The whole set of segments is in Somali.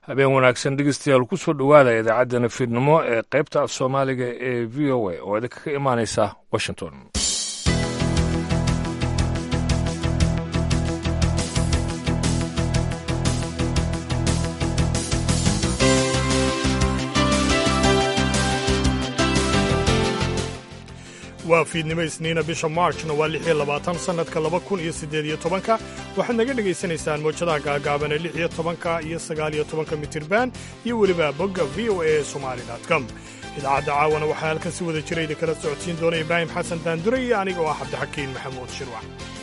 habeen wanaagsan dhegeystayaal ku soo dhowaada idaacaddana fiidnimo ee qaybta af soomaaliga ee v o a oo idinka ka imaanaysa washington waa fiidnimo isniina bisha maarjna waa lix iyo labaatan sannadka laba kun iyo siddeed iyo tobanka waxaad naga dhegaysanaysaan mawjadaha gaagaaban ee lix iyo tobanka iyo sagaal iyo tobanka mitirban iyo weliba bogga v o a somali com idaacadda caawana waxaa halkan si wada jira idinkala socodsiin doona ibraahim xasan daandure iyo aniga oo ah cabdixakiin maxamuud shirwac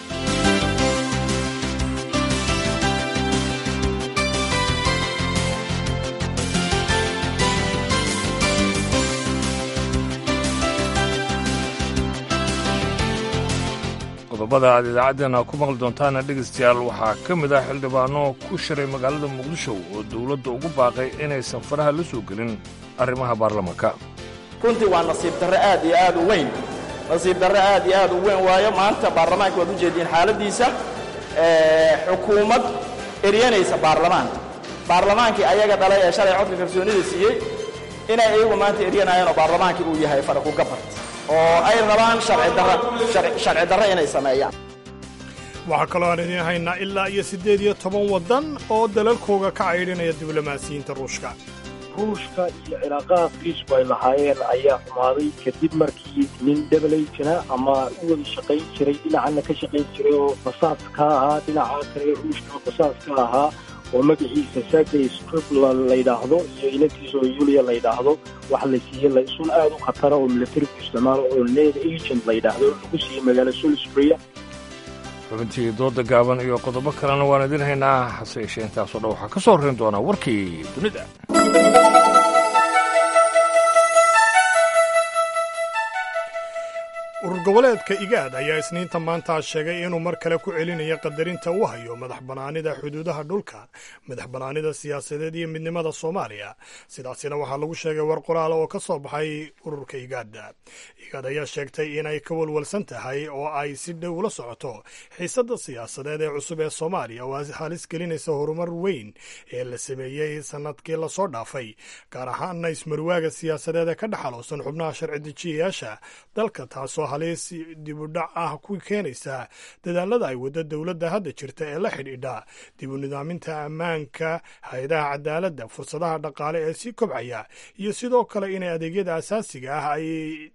qodobada aad idaacaddeenna ku maqli doontaana dhegaystayaal waxaa ka mid ah xildhibaano ku shiray magaalada muqdisho oo dowladda ugu baaqay inaysan faraha la soo gelin arrimaha baarlamaanka runtii waa nasiib darre aad iyo aad u weyn nasiib darre aad iyo aad u weyn waayo maanta baarlamaanka waad u jeediin xaaladdiisa xukuumad eryanaysa baarlamaanka baarlamaankii ayaga dhalay ee shalay codka kalsoonida siiyey inay iyagu maanta eryanayaan oo baarlamaankii uu yahay faraku gabart oo ay rabaan sharci darre inay sameeyaan waxaa kaloo aan idiin haynaa ilaa iyo siddeed iyo toban waddan oo dalalkooga ka caydhinaya diblomaasiyiinta ruushka ruushka iyo cilaaqaadkiisku ay lahaayeen ayaa xumaaday kadib markii nin dabalayjana ama u wada shaqayn jiray dhinacana ka shaqayn jiray oo basaas ka ahaa dhinaca kale ruushka basaas ka ahaa oo magaciisa sergey scriblan la yidhaahdo iyo inantiisa oo yulia la yidhaahdo waxa la siiyey laysun aad u khatara oo milatarigu isticmaalo oo ned agent la yidhaahdo lagu siiyey magaalo sulisburia xubintii dooda gaaban iyo qodobo kalena waan idin haynaa hase yeeshee intaasoo dhan waxaa ka soo horrayn doonaa warkii dunida urur goboleedka igaad ayaa isniinta maanta sheegay inuu mar kale ku celinayo qadarinta uu hayo madax bannaanida xuduudaha dhulka madax bannaanida siyaasadeed iyo midnimada soomaaliya sidaasina waxaa lagu sheegay war qoraala oo ka soo baxay ururka igaadda igaad ayaa sheegtay inay ka walwalsan tahay oo ay si dhow ula socoto xiisadda siyaasadeed ee cusub ee soomaaliya oo halis gelinaysa horumar weyn ee la sameeyey sannadkii lasoo dhaafay gaar ahaana ismarwaaga siyaasadeed ee ka dhexaloosan xubnaha sharci dejiyayaasha dalka taasoo halis dibudhac ah ku keenaysa dadaalada ay waddo dowladda hadda jirta ee la xidhiidha dibu nidaaminta ammaanka hay-adaha cadaaladda fursadaha dhaqaale ee sii kobcaya iyo sidoo kale inay adeegyada asaasiga ah ay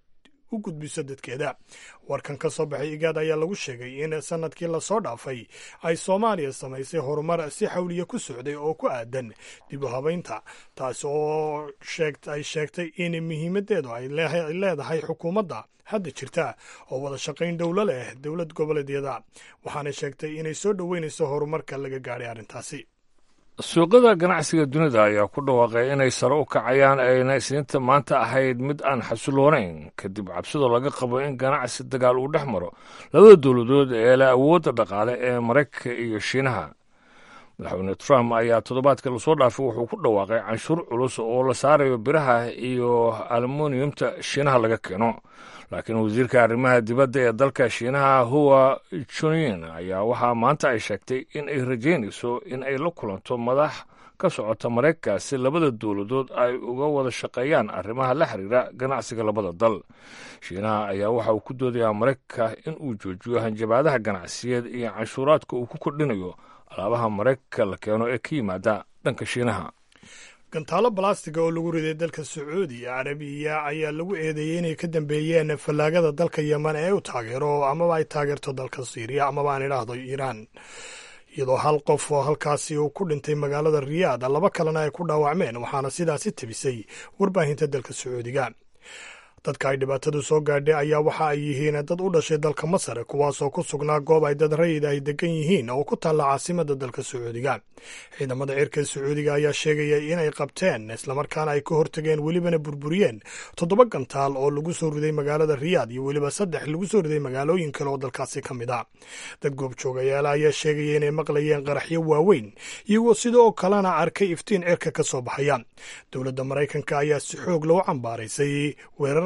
u gudbiso dadkeeda warkan ka soo baxay igaad ayaa lagu sheegay in sannadkii lasoo dhaafay ay soomaaliya samaysay horumar si xawliya ku socday oo ku aadan dib u habaynta taas oo ay sheegtay in muhiimadeedu ay leedahay xukuumadda hadda jirta oo wada shaqayn dhowlo leh dowlad goboleedyada waxaana sheegtay inay soo dhoweynayso horumarka laga gaadhay arrintaasi suuqyada ganacsiga dunida ayaa ku dhawaaqay inay sare u kacayaan ayna isniinta maanta ahayd mid aan xasiloonayn kadib cabsidoo laga qabo in ganacsi dagaal uu dhex maro labada dowladood ee leh awoodda dhaqaale ee maraykanka iyo shiinaha madaxweyne trump ayaa toddobaadka lasoo dhaafay wuxuu ku dhawaaqay canshuur culus oo la saarayo biraha iyo aluminiumta shiinaha laga keeno laakiin wasiirka arrimaha dibadda ee dalka shiinaha huwa juniin ayaa waxaa maanta ay sheegtay in ay rajaynayso in ay la kulanto madax ka socota maraykanka si labada dowladood ay uga wada shaqeeyaan arrimaha la xiriira ganacsiga labada dal shiinaha ayaa waxa uu ku doodayaa maraykanka in uu joojiyo hanjabaadaha ganacsiyeed iyo canshuuraadka uu ku kordhinayo alaabaha maraykanka la keeno ee ka yimaada dhanka shiinaha gantaalo balastiga oo lagu riday dalka sacuudiya carabiya ayaa lagu eedeeyey inay ka dambeeyeen fallaagada dalka yeman ee u taageero amaba ay taageerto dalka siiriya amaba aan idhaahdo iiraan iyadoo hal qof oo halkaasi uu ku dhintay magaalada riyaad laba kalena ay ku dhaawacmeen waxaana sidaasi tebisay warbaahinta dalka sacuudiga dadka ay dhibaatadu soo gaadhay ayaa waxa ay yihiin dad u dhashay dalka masar kuwaasoo ku sugnaa goob ay dad rayid ay degan yihiin oo ku taalla caasimada dalka sacuudiga ciidamada cirka sacuudiga ayaa sheegaya inay qabteen islamarkaana ay ka hortageen welibana burburiyeen toddoba gantaal oo lagu soo riday magaalada riyaad iyo weliba saddex lagu soo riday magaalooyin kale oo dalkaasi ka mid a dad goobjoogayaala ayaa sheegaya inay maqlayeen qaraxyo waaweyn iyagoo sidoo kalena arkay iftiin cirka ka soo baxaya dowladda maraykanka ayaa si xoog loo cambaaraysay weerar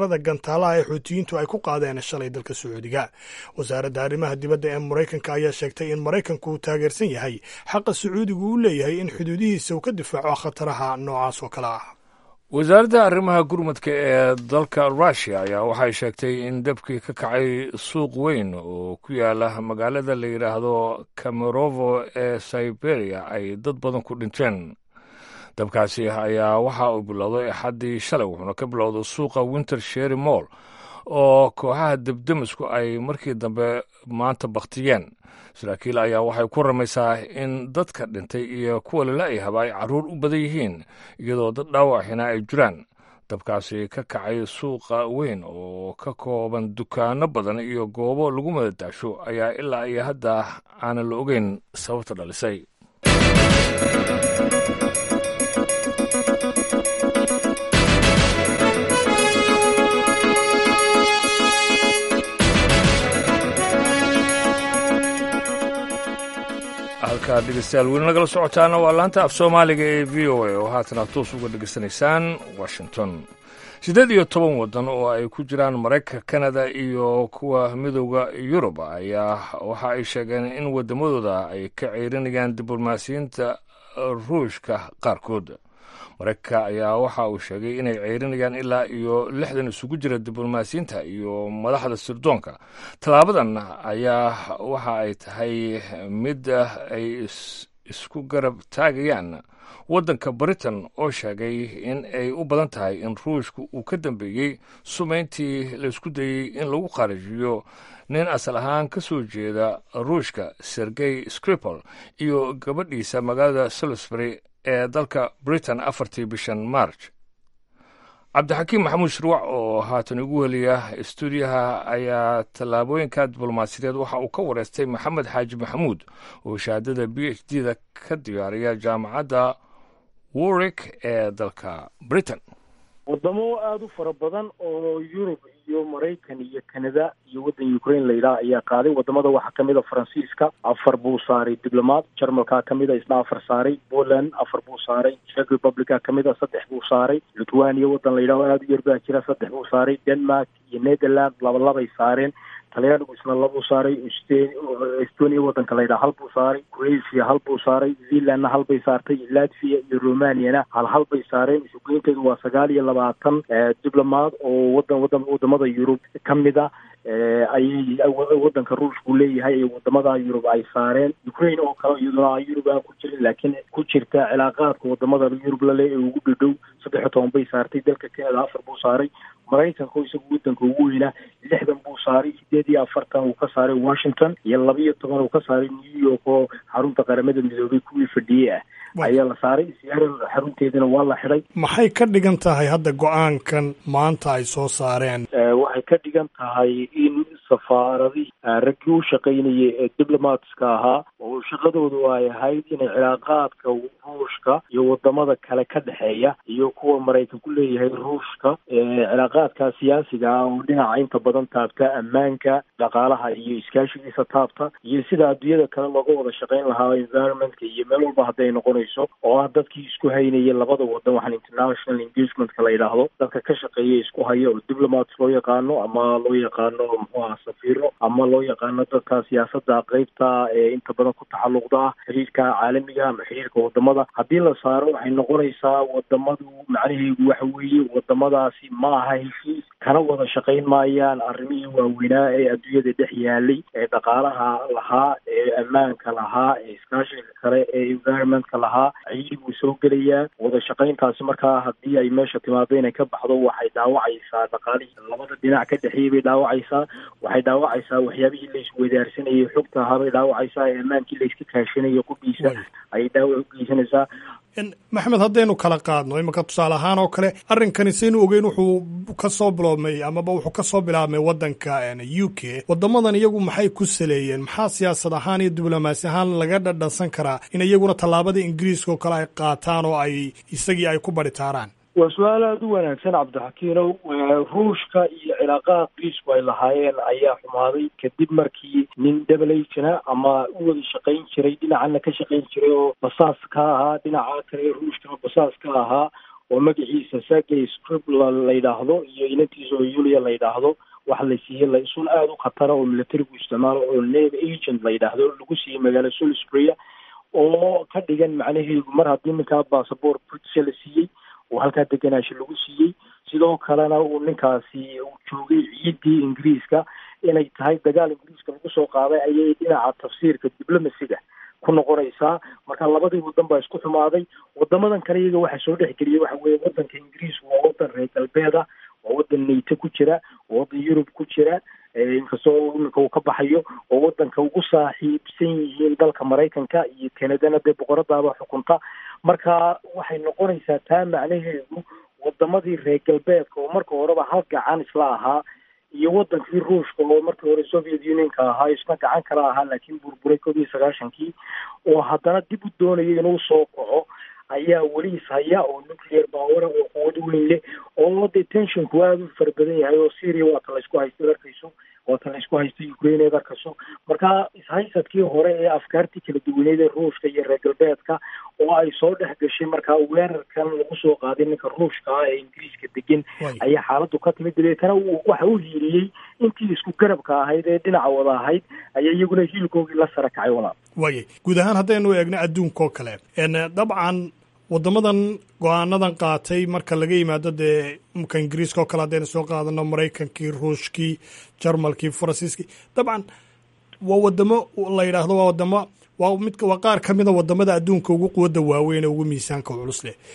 weerarada gantaalaha ee xuutiyiintu ay ku qaadeen shalay dalka sacuudiga wasaaradda arrimaha dibadda ee maraykanka ayaa sheegtay in maraykanku uu taageersan yahay xaqa sacuudigu uu leeyahay in xuduudihiisa uu ka difaaco khataraha noocaas oo kale ah wasaaradda arrimaha gurmadka ee dalka rushia ayaa waxay sheegtay in dabkii ka kacay suuq weyn oo ku yaala magaalada la yidhaahdo kamerovo ee siberia ay dad badan ku dhinteen dabkaasi ayaa waxa uu bilowday axaddii shalay wuxuuna ka bilowday suuqa winter sherry moll oo kooxaha debdemisku ay markii dambe maanta bakhtiyeen saraakiil ayaa waxay ku ramaysaa in dadka dhintay iyo kuwa lala-yahaba ay carruur u badan yihiin iyadoo dad dhaawacina ay jiraan dabkaasi ka kacay suuqa weyn oo ka kooban dukaano badan iyo goobo lagu madadaasho ayaa ilaa iyo hadda aanan la ogeyn sababta dhalisay halkaa dhegeystayaal weli nagala socotaana waa laanta af soomaaliga ee v o a oo haatan aad toos uga dhegeysanaysaan washington siddeed iyo toban waddan oo ay ku jiraan maraykanka kanada iyo kuwa midooda yurub ayaa waxa ay sheegeen in waddamadooda ay ka ceyrinayaan diblomaasiyiinta ruushka qaarkood maraykanka ayaa waxa uu sheegay inay ceyrinayaan ilaa iyo lixdan isugu jira diblomaasiyiinta iyo madaxda sirdoonka tallaabadan ayaa waxa ay tahay mid ay isku garab taagayaan waddanka britain oo sheegay in ay u badan tahay in ruushka uu ka dambeeyey sumayntii laysku dayey in lagu kharijiyo nin asal ahaan ka soo jeeda ruushka sergey skripal iyo gabadhiisa magaalada salisbury ee dalka britain afartii bishan march cabdixakiim maxamuud shirwac oo haatan ugu heliya stuudiyaha ayaa tallaabooyinka diblomaasiyadeed waxa uu ka wareystay maxamed xaaji maxamuud oo shahaadada b h d da ka diyaariya jaamacadda warwick ee dalka britain wadamo aada u fara badan oo yurub iyo maraykan iyo canada iyo waddan ukraine la yidhaah ayaa qaaday wadamada waxaa kamid a faransiiska afar buu saaray diblomaad jarmalkaa kamid a isna afar saaray poland afar buu saaray czech republica kamid a saddex buu saaray lithuania waddan la yidhaho aada u yar baa jira saddex buu saaray denmark iyo netherland labalabay saareen talyaanigu isna labuu saaray estonia waddanka la yidhaha hal buu saaray croatia hal buu saaray zealandna hal bay saartay latvia iyo romaniana hal hal bay saareen isugeynteedu waa sagaal iyo labaatan diblomaad oo wadan wadan wadamada yurub ka mid a ayay waddanka ruushku leeyahay ee wadamada yurub ay saareen ukraine oo kale iyaduna yurub aan ku jirin laakiin ku jirta cilaaqaadka wadamada yurub lale ee ugu dhadhow saddex iyo toban bay saartay dalka canada afar buu saaray maraykanka oo isagu waddanka ugu weynaa lixdan buu saaray sideed iyo afartan uu ka saaray washington iyo laba iyo toban uu ka saaray new york oo xarunta qaramada midoobay kuwii fadhiyey ah ayaa la saaray siyaara xarunteedana waa la xidhay maxay ka dhigan tahay hadda go-aankan maanta ay soo saareen waxay ka dhigan tahay in safaaradii raggii u shaqaynayay ee diblomatska ahaa oo shaqadoodu ay ahayd inay cilaaqaadka ruushka iyo wadamada kale ka dhexeeya iyo kuwa maraykan ku leeyahay ruushka cilaaqaadka siyaasiga ah oo dhinaca inta badan taabta ammaanka dhaqaalaha iyo iskaashigiisa taabta iyo sida adduunyada kale looga wada shaqayn lahaa environmentka iyo meel walba hadday noqonayso oo ah dadkii isku haynaya labada wadan waxaan international engagementka la yidhaahdo dadka ka shaqeeya isku haya oo diplomats loo yaqaano ama loo yaqaano muxuu aha safiiro ama loo yaqaano dadka siyaasada qeybta ee inta badan ku taxalluqda ah xiriirka caalamiga ama xiriirka wadamada haddii la saaro waxay noqonaysaa wadamadu macnaheedu waxa weeye wadamadaasi ma aha heshiis kana wada shaqayn maayaan arrimihii waaweynaa ee adduunyada dhex yaalay ee dhaqaalaha lahaa ee ammaanka lahaa ee iskaashiga kale ee environmentka lahaa ciidi buu soo gelayaa wada shaqayntaasi markaa haddii ay meesha timaado inay ka baxdo waxay dhaawacaysaa dhaqaalihii labada dhinac ka dhexeeyay bay dhaawacaysaa waxay dhaawacaysaa waxyaabihii la iswadaarsanayay xogta ahaa bay dhaawacaysaa ee ammaankii la iska kaashanayay qudhiisa ayay dhaawac u geysanaysaa maxmed haddaynu kala qaadno iminka tusaale ahaan oo kale arrinkani saynu ogeyn wuxuu ka soo biloobmay amaba wuxuu ka soo bilaabmay waddanka u k waddamadan iyagu maxay ku saleeyeen maxaa siyaasad ahaan iyo diblomaasi ahaan laga dhadhansan karaa in iyaguna tallaabada ingiriiska oo kale ay qaataan oo ay isagii ay ku baritaaraan waa su-aal aada u wanaagsan cabdixakiinow ruushka iyo cilaaqaha ingiriisku ay lahaayeen ayaa xumaaday kadib markii nin dabalagena ama u wada shaqayn jiray dhinacana ka shaqayn jiray oo basaas ka ahaa dhinaca kale ruushkana basaas ka ahaa oo magaciisa sergey scribla la yidhaahdo iyo inantiisa oo yulia la yidhaahdo waxa la siiyey laysun aada u khatara oo militarigu isticmaalo oo nave agent la yidhaahdo lagu siiyey magaalo salisburia oo ka dhigan macnaheedu mar haddii ninkaa bassabort british la siiyey oo halkaa deganaashi lagu siiyey sidoo kalena uu ninkaasi uu joogay ciiddii ingiriiska inay tahay dagaal ingiriiska lagu soo qaaday ayay dhinaca tafsiirka diblomasiga ku noqonaysaa marka labadii wadan baa isku xumaaday wadamadan kale iyaga waxaa soo dhexgeliyay waxa weeye wadanka ingiriisku waa wadan reer galbeeda waa wadan nato ku jira waa wadan yurub ku jira inkastoo iminka uu ka baxayo oo wadanka ugu saaxiibsan yihiin dalka maraykanka iyo kanadana dee boqoradaaba xukunta marka waxay noqonaysaa taa macnaheedu wadamadii reer galbeedka oo marka horeba hal gacan isla ahaa iyo wadankii ruushka oo markii hore soviet unionka ahaa isna gacan kala ahaa laakiin burburay koob iyo sagaashankii oo haddana dib u doonaya inuu soo kaco ayaa weli ishaya oo nuclear power oo quwad weyn leh oo dee tensionku aada u fara badan yahay oo syria waata laysku haysta arkayso waata laysku haysta ukraine eed arkayso marka ishaysadkii hore ee afkaartii kala duwaneed ee ruushka iyo reer galbeedka oo ay soo dhex gashay markaa weerarkan lagu soo qaaday ninka ruushka ah ee ingiriiska degan ayaa xaaladdu ka timid dabeetana waxa u hiiliyey intii isku garabka ahayd ee dhinaca wada ahayd ayaa iyaguna hiilkoogii la sara kacay walaa waayay guud ahaan haddaynu eegno adduunka oo kale dabcan waddamadan go-aanadan qaatay marka laga yimaado dee mka ingiriiska oo kale haddaynu soo qaadano maraykankii ruushkii jarmalkii faransiiskii dabcan waa wadamo la yidhaahdo waa wadamo waa mid waa qaar ka mida wadamada adduunka ugu quwadda waaweyn ee ugu miisaanka culus leh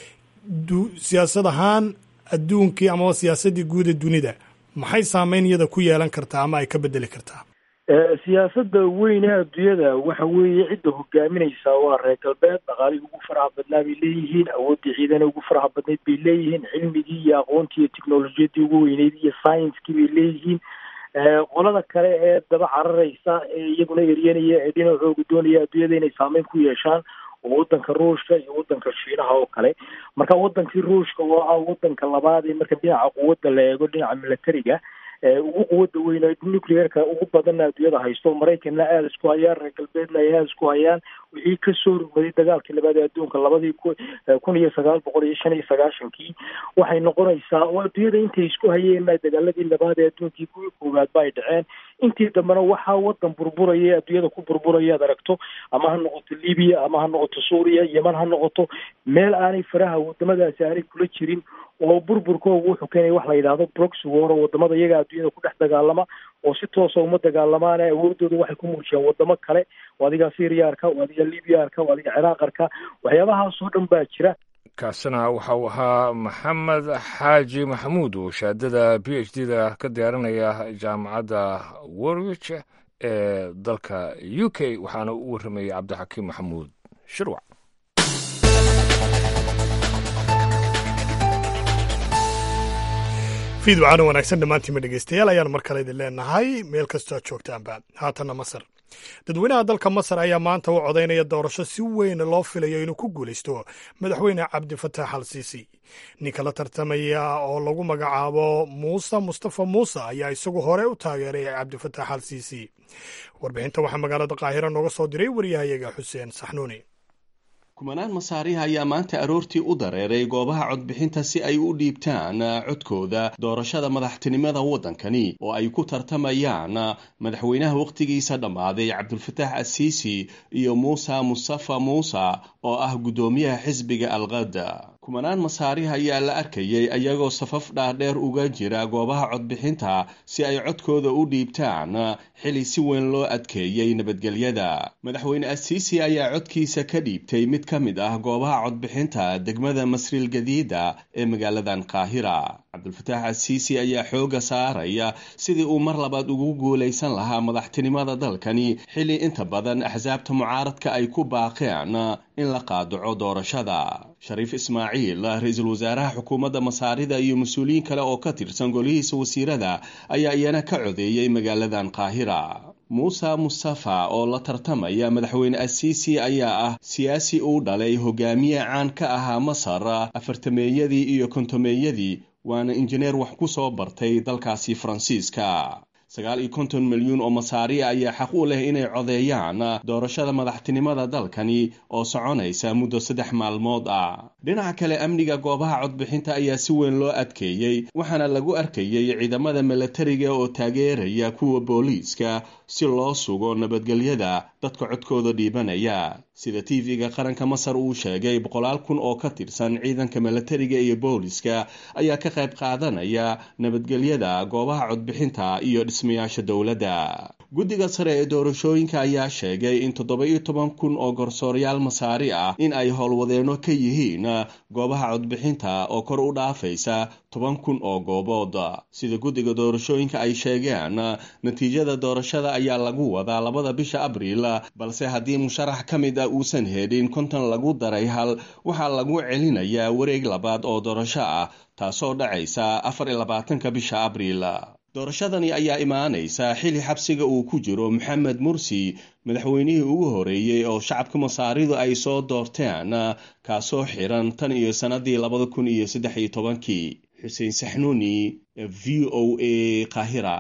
siyaasad ahaan adduunkii amaba siyaasaddii guud ee dunida maxay saameyn iyada ku yeelan kartaa ama ay ka bedeli kartaa siyaasadda weyne adduunyada waxa weeye cidda hogaaminaysaa waa reer galbeed dhaqaalihii ugu faraha badnaa bay leeyihiin awooddii ciidana ugu faraha badnayd bay leeyihiin cilmigii iyo aqoontii iyo technolojiyaddii ugu weyneyd iyo scienckii bay leeyihiin qolada kale ee daba cararaysa ee iyaguna eryanaya ee dhinacooga doonaya adduunyada inay saameyn ku yeeshaan oo wadanka ruushka iyo wadanka shiinaha oo kale marka wadankii ruushka oo ah wadanka labaad ee marka dhinaca quwadda la eego dhinaca militariga ugu quwadda weyn nuclearka ugu badanna adduunyada haysto maraykanna aada isku hayaan reer galbeedna ay aada isku hayaan wixii kasoo rugmaday dagaalkii labaad ee adduunka labadii kun iyo sagaal boqol iyo shan iyo sagaashankii waxay noqonaysaa oo adduunyada intay isku hayeen dagaaladii labaad ee adduunkii kuwii koowaad ba ay dhaceen intii dambena waxaa wadan burburaya ee adduunyada ku burburaya ad aragto ama ha noqoto libiya ama ha noqoto suuriya yeman ha noqoto meel aanay faraha wadamadaasi aanay kula jirin oo burburkooga wuxuu keenaya wax la yidhaahdo broxy war oo wadamada iyaga adduunyada ku dhex dagaalama oo si toosa uma dagaalamaan awoodooda waxay ku muujiyaan wadamo kale oo adiga syriya arka oo adiga libiya arka oo adiga ciraaq arka waxyaabahaasoo dhan baa jira kaasina waxa uu ahaa maxamed xaaji maxamuud oo shahaadada b h d da ka diyaarinaya jaamacadda warwich ee dalka u k waxaana u warramayay cabdixakiim maxamuud shirwac fiid wacaana wanaagsan dhammaantiinma dhegeystayaal ayaan mar kale idin leenahay meel kastoo aad joogtaanba haatanna masar dadweynaha dalka masar ayaa maanta u codaynaya doorasho si weyn loo filayo inuu ku guulaysto madaxweyne cabdifataax al siisi ninka la tartamaya oo lagu magacaabo muuse mustafa muuse ayaa isagu hore u taageeray cabdifataax al siisi warbixinta waxaa magaalada qaahira nooga soo diray wariyahayaga xuseen saxnuuni kumanaan masaariha ayaa maanta aroortii u dareeray goobaha codbixinta si ay u dhiibtaan codkooda doorashada madaxtinimada waddankani oo ay ku tartamayaan madaxweynaha wakhtigiisa dhammaaday cabdulfataax asiisi iyo muuse mustafa muuse oo ah guddoomiyaha xisbiga alqada kumanaan masaariha ayaa la arkayay ayagoo safaf dhaadheer uga jira goobaha codbixinta si ay codkooda u dhiibtaan xili si weyn loo adkeeyey nabadgelyada madaxweyne asiisi ayaa codkiisa ka dhiibtay mid ka mid ah goobaha codbixinta degmada masriil gadiida ee magaaladan qaahira cabdulfataax asiisi ayaa xooga saaraya sidii uu mar labaad ugu guulaysan lahaa madaxtinimada dalkani xili inta badan axsaabta mucaaradka ay ku baaqeen in la qaadaco doorashada shariif ismaaciil ra-iisul wasaaraha xukuumadda masaarida iyo mas-uuliyiin kale oo ka tirsan golihiisa wasiirada ayaa iyana ka codeeyey magaaladan qaahira muuse mustafa oo la tartamaya madaxweyne asiisi ayaa ah siyaasi uu dhalay hogaamiye caan ka ahaa masar afartameeyadii iyo kontomeeyadii waana injineer wax ku soo bartay dalkaasi faransiiska sagaal iyo konton milyuun oo masaari ayaa xaq u leh inay codeeyaan doorashada madaxtinimada dalkani oo soconaysa muddo saddex maalmood ah dhinaca kale amniga goobaha codbixinta ayaa si weyn loo adkeeyey waxaana lagu arkayey ciidamada milatariga oo taageeraya kuwa booliiska si loo sugo nabadgelyada dadka codkooda dhiibanaya sida tv-ga qaranka masar uu sheegay boqolaal kun oo ka tirsan ciidanka milatariga iyo booliska ayaa ka qayb qaadanaya nabadgelyada goobaha codbixinta iyo dhismayaasha dowladda guddiga sare ee doorashooyinka ayaa sheegay in toddoba-iyo toban kun oo garsooryaal masaari ah in ay howlwadeenno ka yihiin goobaha codbixinta oo kor u dhaafaysa toban kun oo goobood sida guddiga doorashooyinka ay sheegeen natiijada doorashada ayaa lagu wadaa labada bisha abriil balse haddii musharax ka mid ah uusan helin konton lagu daray hal waxaa lagu celinayaa wareeg labaad oo doorasho ah taasoo dhacaysa afar iyo labaatanka bisha abriil doorashadani ayaa imaanaysa xili xabsiga uu ku jiro maxamed mursi madaxweynihii ugu horeeyey oo shacabka masaaridu ay soo doorteen kaasoo xiran tan iyo sannadii labada kun iyo saddex iyo tobankii xuseen saxnuuni v o a qaahira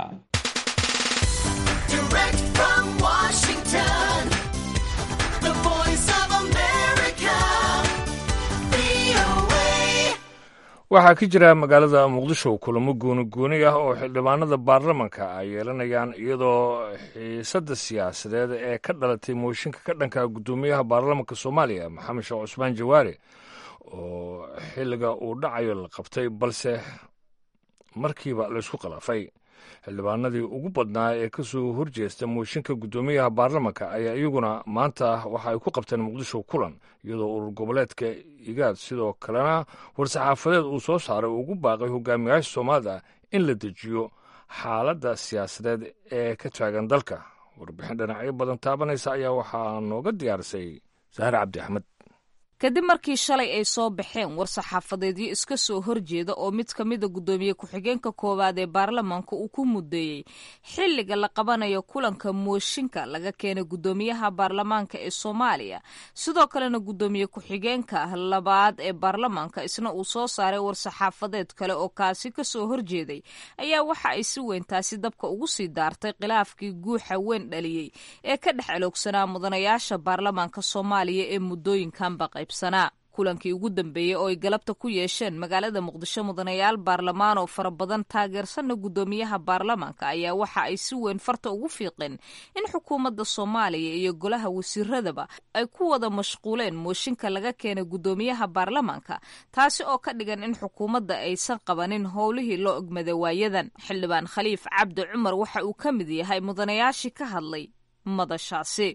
waxaa ka jira magaalada muqdisho kulamo gooni gooni ah oo xildhibaanada baarlamanka ay yeelanayaan iyadoo xiisadda siyaasadeed ee ka dhalatay mooshinka ka dhanka guddoomiyaha baarlamanka soomaaliya maxamed sheekh cusmaan jawaare oo xilliga uu dhacayo la qabtay balse markiiba laysku khilaafay xildhibaanadii ugu badnaa ee ka soo horjeesta mooshinka guddoomiyaha baarlamanka ayaa iyaguna maanta waxa ay ku qabteen muqdisho kulan iyadoo urur goboleedka igaad sidoo kalena war-saxaafadeed uu soo saaray ugu baaqay hogaamiyaasha soomaalida in la dejiyo xaaladda siyaasadeed ee ka taagan dalka warbixin dhinacyo badan taabanaysa ayaa waxaa nooga diyaarisay saare cabdi axmed kadib markii shalay ay soo baxeen war-saxaafadeedyo iska soo horjeeda oo mid ka mida guddoomiye ku-xigeenka koowaad ee baarlamaanka uu ku mudeeyey xilliga la qabanayo kulanka mooshinka laga keenay guddoomiyaha baarlamaanka ee soomaaliya sidoo kalena guddoomiye ku-xigeenka labaad ee baarlamaanka isna uu soo saaray war-saxaafadeed kale oo kaasi kasoo horjeeday ayaa waxa ay si weyn taasi dabka ugu sii daartay khilaafkii guuxa weyn dhaliyey ee ka dhex aloogsanaa mudanayaasha baarlamaanka soomaaliya ee muddooyinkanba qayb kulankii ugu dambeeyey oo ay galabta ku yeesheen magaalada muqdisho mudanayaal baarlamaan oo fara badan taageersanna guddoomiyaha baarlamaanka ayaa waxa ay si weyn farta ugu fiiqeen in xukuumadda soomaaliya iyo golaha wasiiradaba ay ku wada mashquuleen mooshinka laga keenay guddoomiyaha baarlamaanka taasi oo ka dhigan in xukuumadda aysan qabanin howlihii loo ogmada waayadan xildhibaan khaliif cabdi cumar waxa uu ka mid yahay mudanayaashii ka hadlay madashaasi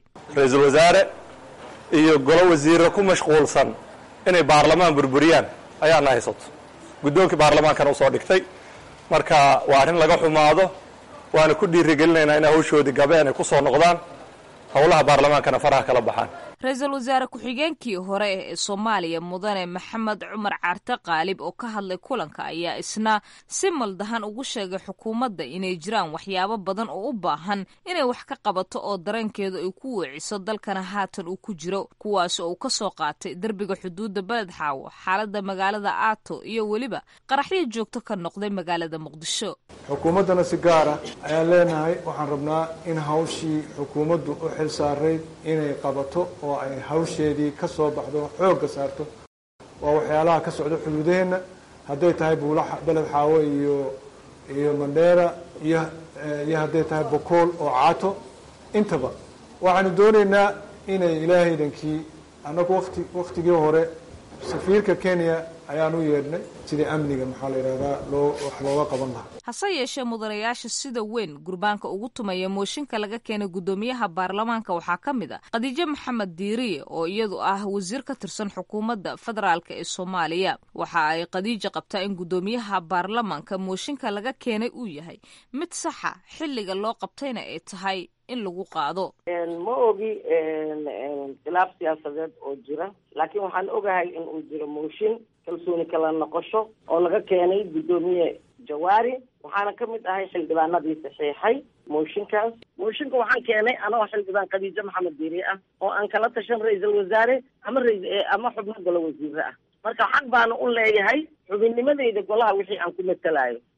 iyo golo wasiirra ku mashquulsan inay baarlamaan burburiyaan ayaana haysato guddoonkii baarlamaankana usoo dhigtay marka waa arrin laga xumaado waana ku dhiirigelinaynaa in hawshoodii gabeen ay ku soo noqdaan howlaha baarlamaankana faraha kala baxaan ra-iisul wasaare ku-xigeenkii hore ee soomaaliya mudane maxamed cumar caarte qaalib oo ka hadlay kulanka ayaa isna si maldahan ugu sheegay xukuumadda inay jiraan waxyaabo badan oo u baahan inay wax ka qabato oo dareenkeedu ay ku weeciso dalkana haatan uu ku jiro kuwaas oo uu ka soo qaatay derbiga xuduudda beled xaawo xaaladda magaalada aato iyo weliba qaraxyo joogto ka noqday magaalada muqdisho xukuumaddana si gaara ayaan leenahay waxaan rabnaa in hawshii xukuumaddu u xil saarayd inay qabato oo ay hawsheedii ka soo baxdo xoogga saarto waa waxyaalaha ka socda xuduudaheenna hadday tahay buulaha beled xaawo iyo iyo mandheera iyo iyo hadday tahay bokool oo caato intaba waxaanu doonaynaa inay ilaahaydankii annagu wati waktigii hore safiirka kenya ayaan u yeedhnay sidii amniga maxaa la yidhahdaa loo wax looga qaban lahaa hase yeeshee mudanayaasha sida weyn gurbaanka ugu tumaya mooshinka laga keenay guddoomiyaha baarlamaanka waxaa ka mid a khadiijo maxamed diiriye oo iyadu ah wasiir ka tirsan xukuumadda federaalk ee soomaaliya waxa ay khadiija qabtaa in guddoomiyaha baarlamaanka mooshinka laga keenay uu yahay mid saxa xilliga loo qabtayna ay tahay in lagu qaado ma ogi khilaaf siyaasadeed oo jira laakiin waxaan ogahay in uu jiro mooshin kalsooni kala noqosho oo laga keenay guddoomiye jawaari waxaana ka mid ahay xildhibaanadii saxiixay mooshinkaas mooshinka waxaan keenay anoo xildhibaan khadiijo maxamed diiri ah oo aan kala tashan ra-iisul wasaare ama ama xubno golo wasiire ah marka xaq baana u leeyahay xubinnimadeyda golaha wixii aan ku matalayo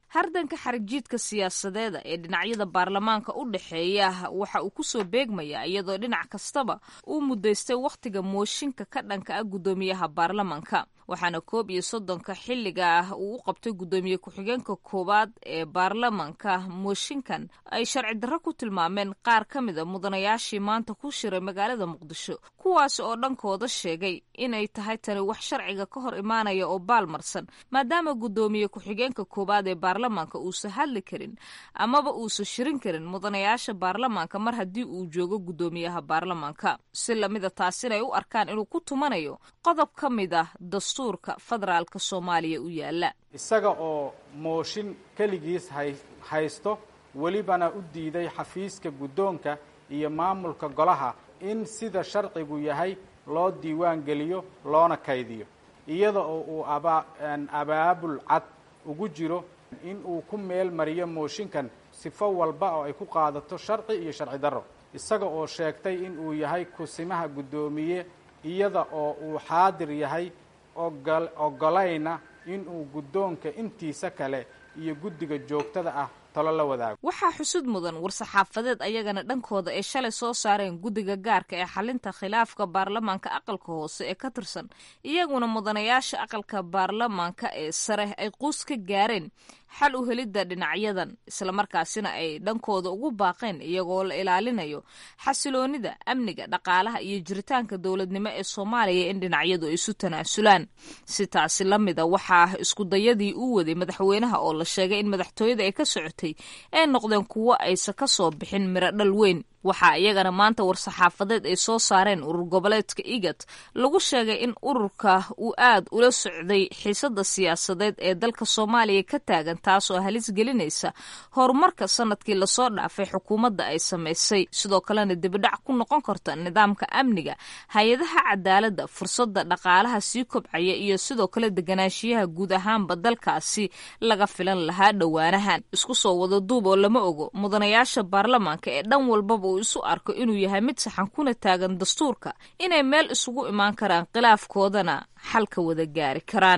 hardanka xarigjiidka siyaasadeeda ee dhinacyada baarlamaanka u dhexeeya waxa uu kusoo beegmayaa iyadoo dhinac kastaba uu muddaystay wakhtiga mooshinka ka dhanka ah guddoomiyaha baarlamaanka waxaana koob iyo soddonka xilliga ah uu u qabtay guddoomiye ku-xigeenka koowaad ee baarlamaanka mooshinkan ay sharci darro ku tilmaameen qaar ka mid a mudanayaashii maanta ku shiray magaalada muqdisho kuwaas oo dhankooda sheegay inay tahay tani wax sharciga ka hor imaanaya oo baalmarsan maadaama guddoomiye ku-xigeenka koowaad ee baarlamaanka uusan hadli karin amaba uusan shirin karin mudanayaasha baarlamaanka mar haddii uu joogo guddoomiyaha baarlamaanka si lamida taasina ay u arkaan inuu ku tumanayo qodob ka mid ah dastuurka federaalka soomaaliya u yaala isaga oo mooshin keligiis hay haysto welibana u diiday xafiiska guddoonka iyo maamulka golaha in sida sharcigu yahay loo diiwaan geliyo loona kaydiyo iyada oo uu aba abaabul cad ugu jiro in uu ku meel mariyo mooshinkan sifo walba oo ay ku qaadato sharci iyo sharci darro isaga oo sheegtay in uu yahay kusimaha guddoomiye iyada oo uu xaadir yahay ogol ogolayna in uu guddoonka intiisa kale iyo guddiga joogtada ah talo la wadaago waxaa xusud mudan war-saxaafadeed ayagana dhankooda ay shalay soo saareen guddiga gaarka ee xalinta khilaafka baarlamaanka aqalka hoose ee ka tirsan iyaguna mudanayaasha aqalka baarlamaanka ee sare ay quus ka gaareen xal u helidda dhinacyadan islamarkaasina ay dhankooda ugu baaqeen iyagoo la ilaalinayo xasiloonida amniga dhaqaalaha iyo jiritaanka dowladnimo ee soomaaliya in dhinacyadu ay isu tanaasulaan si taasi la mida waxaa iskudayadii uu waday madaxweynaha oo la sheegay in madaxtooyada ay ka socotay ay noqdeen kuwo aysan ka soo bixin miro dhal weyn waxaa iyagana maanta war-saxaafadeed ay soo saareen urur goboleedka igat lagu sheegay in ururka uu aad ula socday xiisada siyaasadeed ee dalka soomaaliya ka taagan taasoo halis gelinaysa horumarka sanadkii lasoo dhaafay xukuumadda ay samaysay sidoo kalena dibidhac ku noqon karta nidaamka amniga hay-adaha cadaaladda fursadda dhaqaalaha sii kobcaya iyo sidoo kale deganaanshiyaha guud ahaanba dalkaasi laga filan lahaa dhowaanahan isku soo wada duub oo lama ogo mudanayaasha baarlamaanka ee dhan walbaba isu arko inuu yahay mid saxan kuna taagan dastuurka inay meel isugu imaan karaan khilaafkoodana xalka wada gaari karaan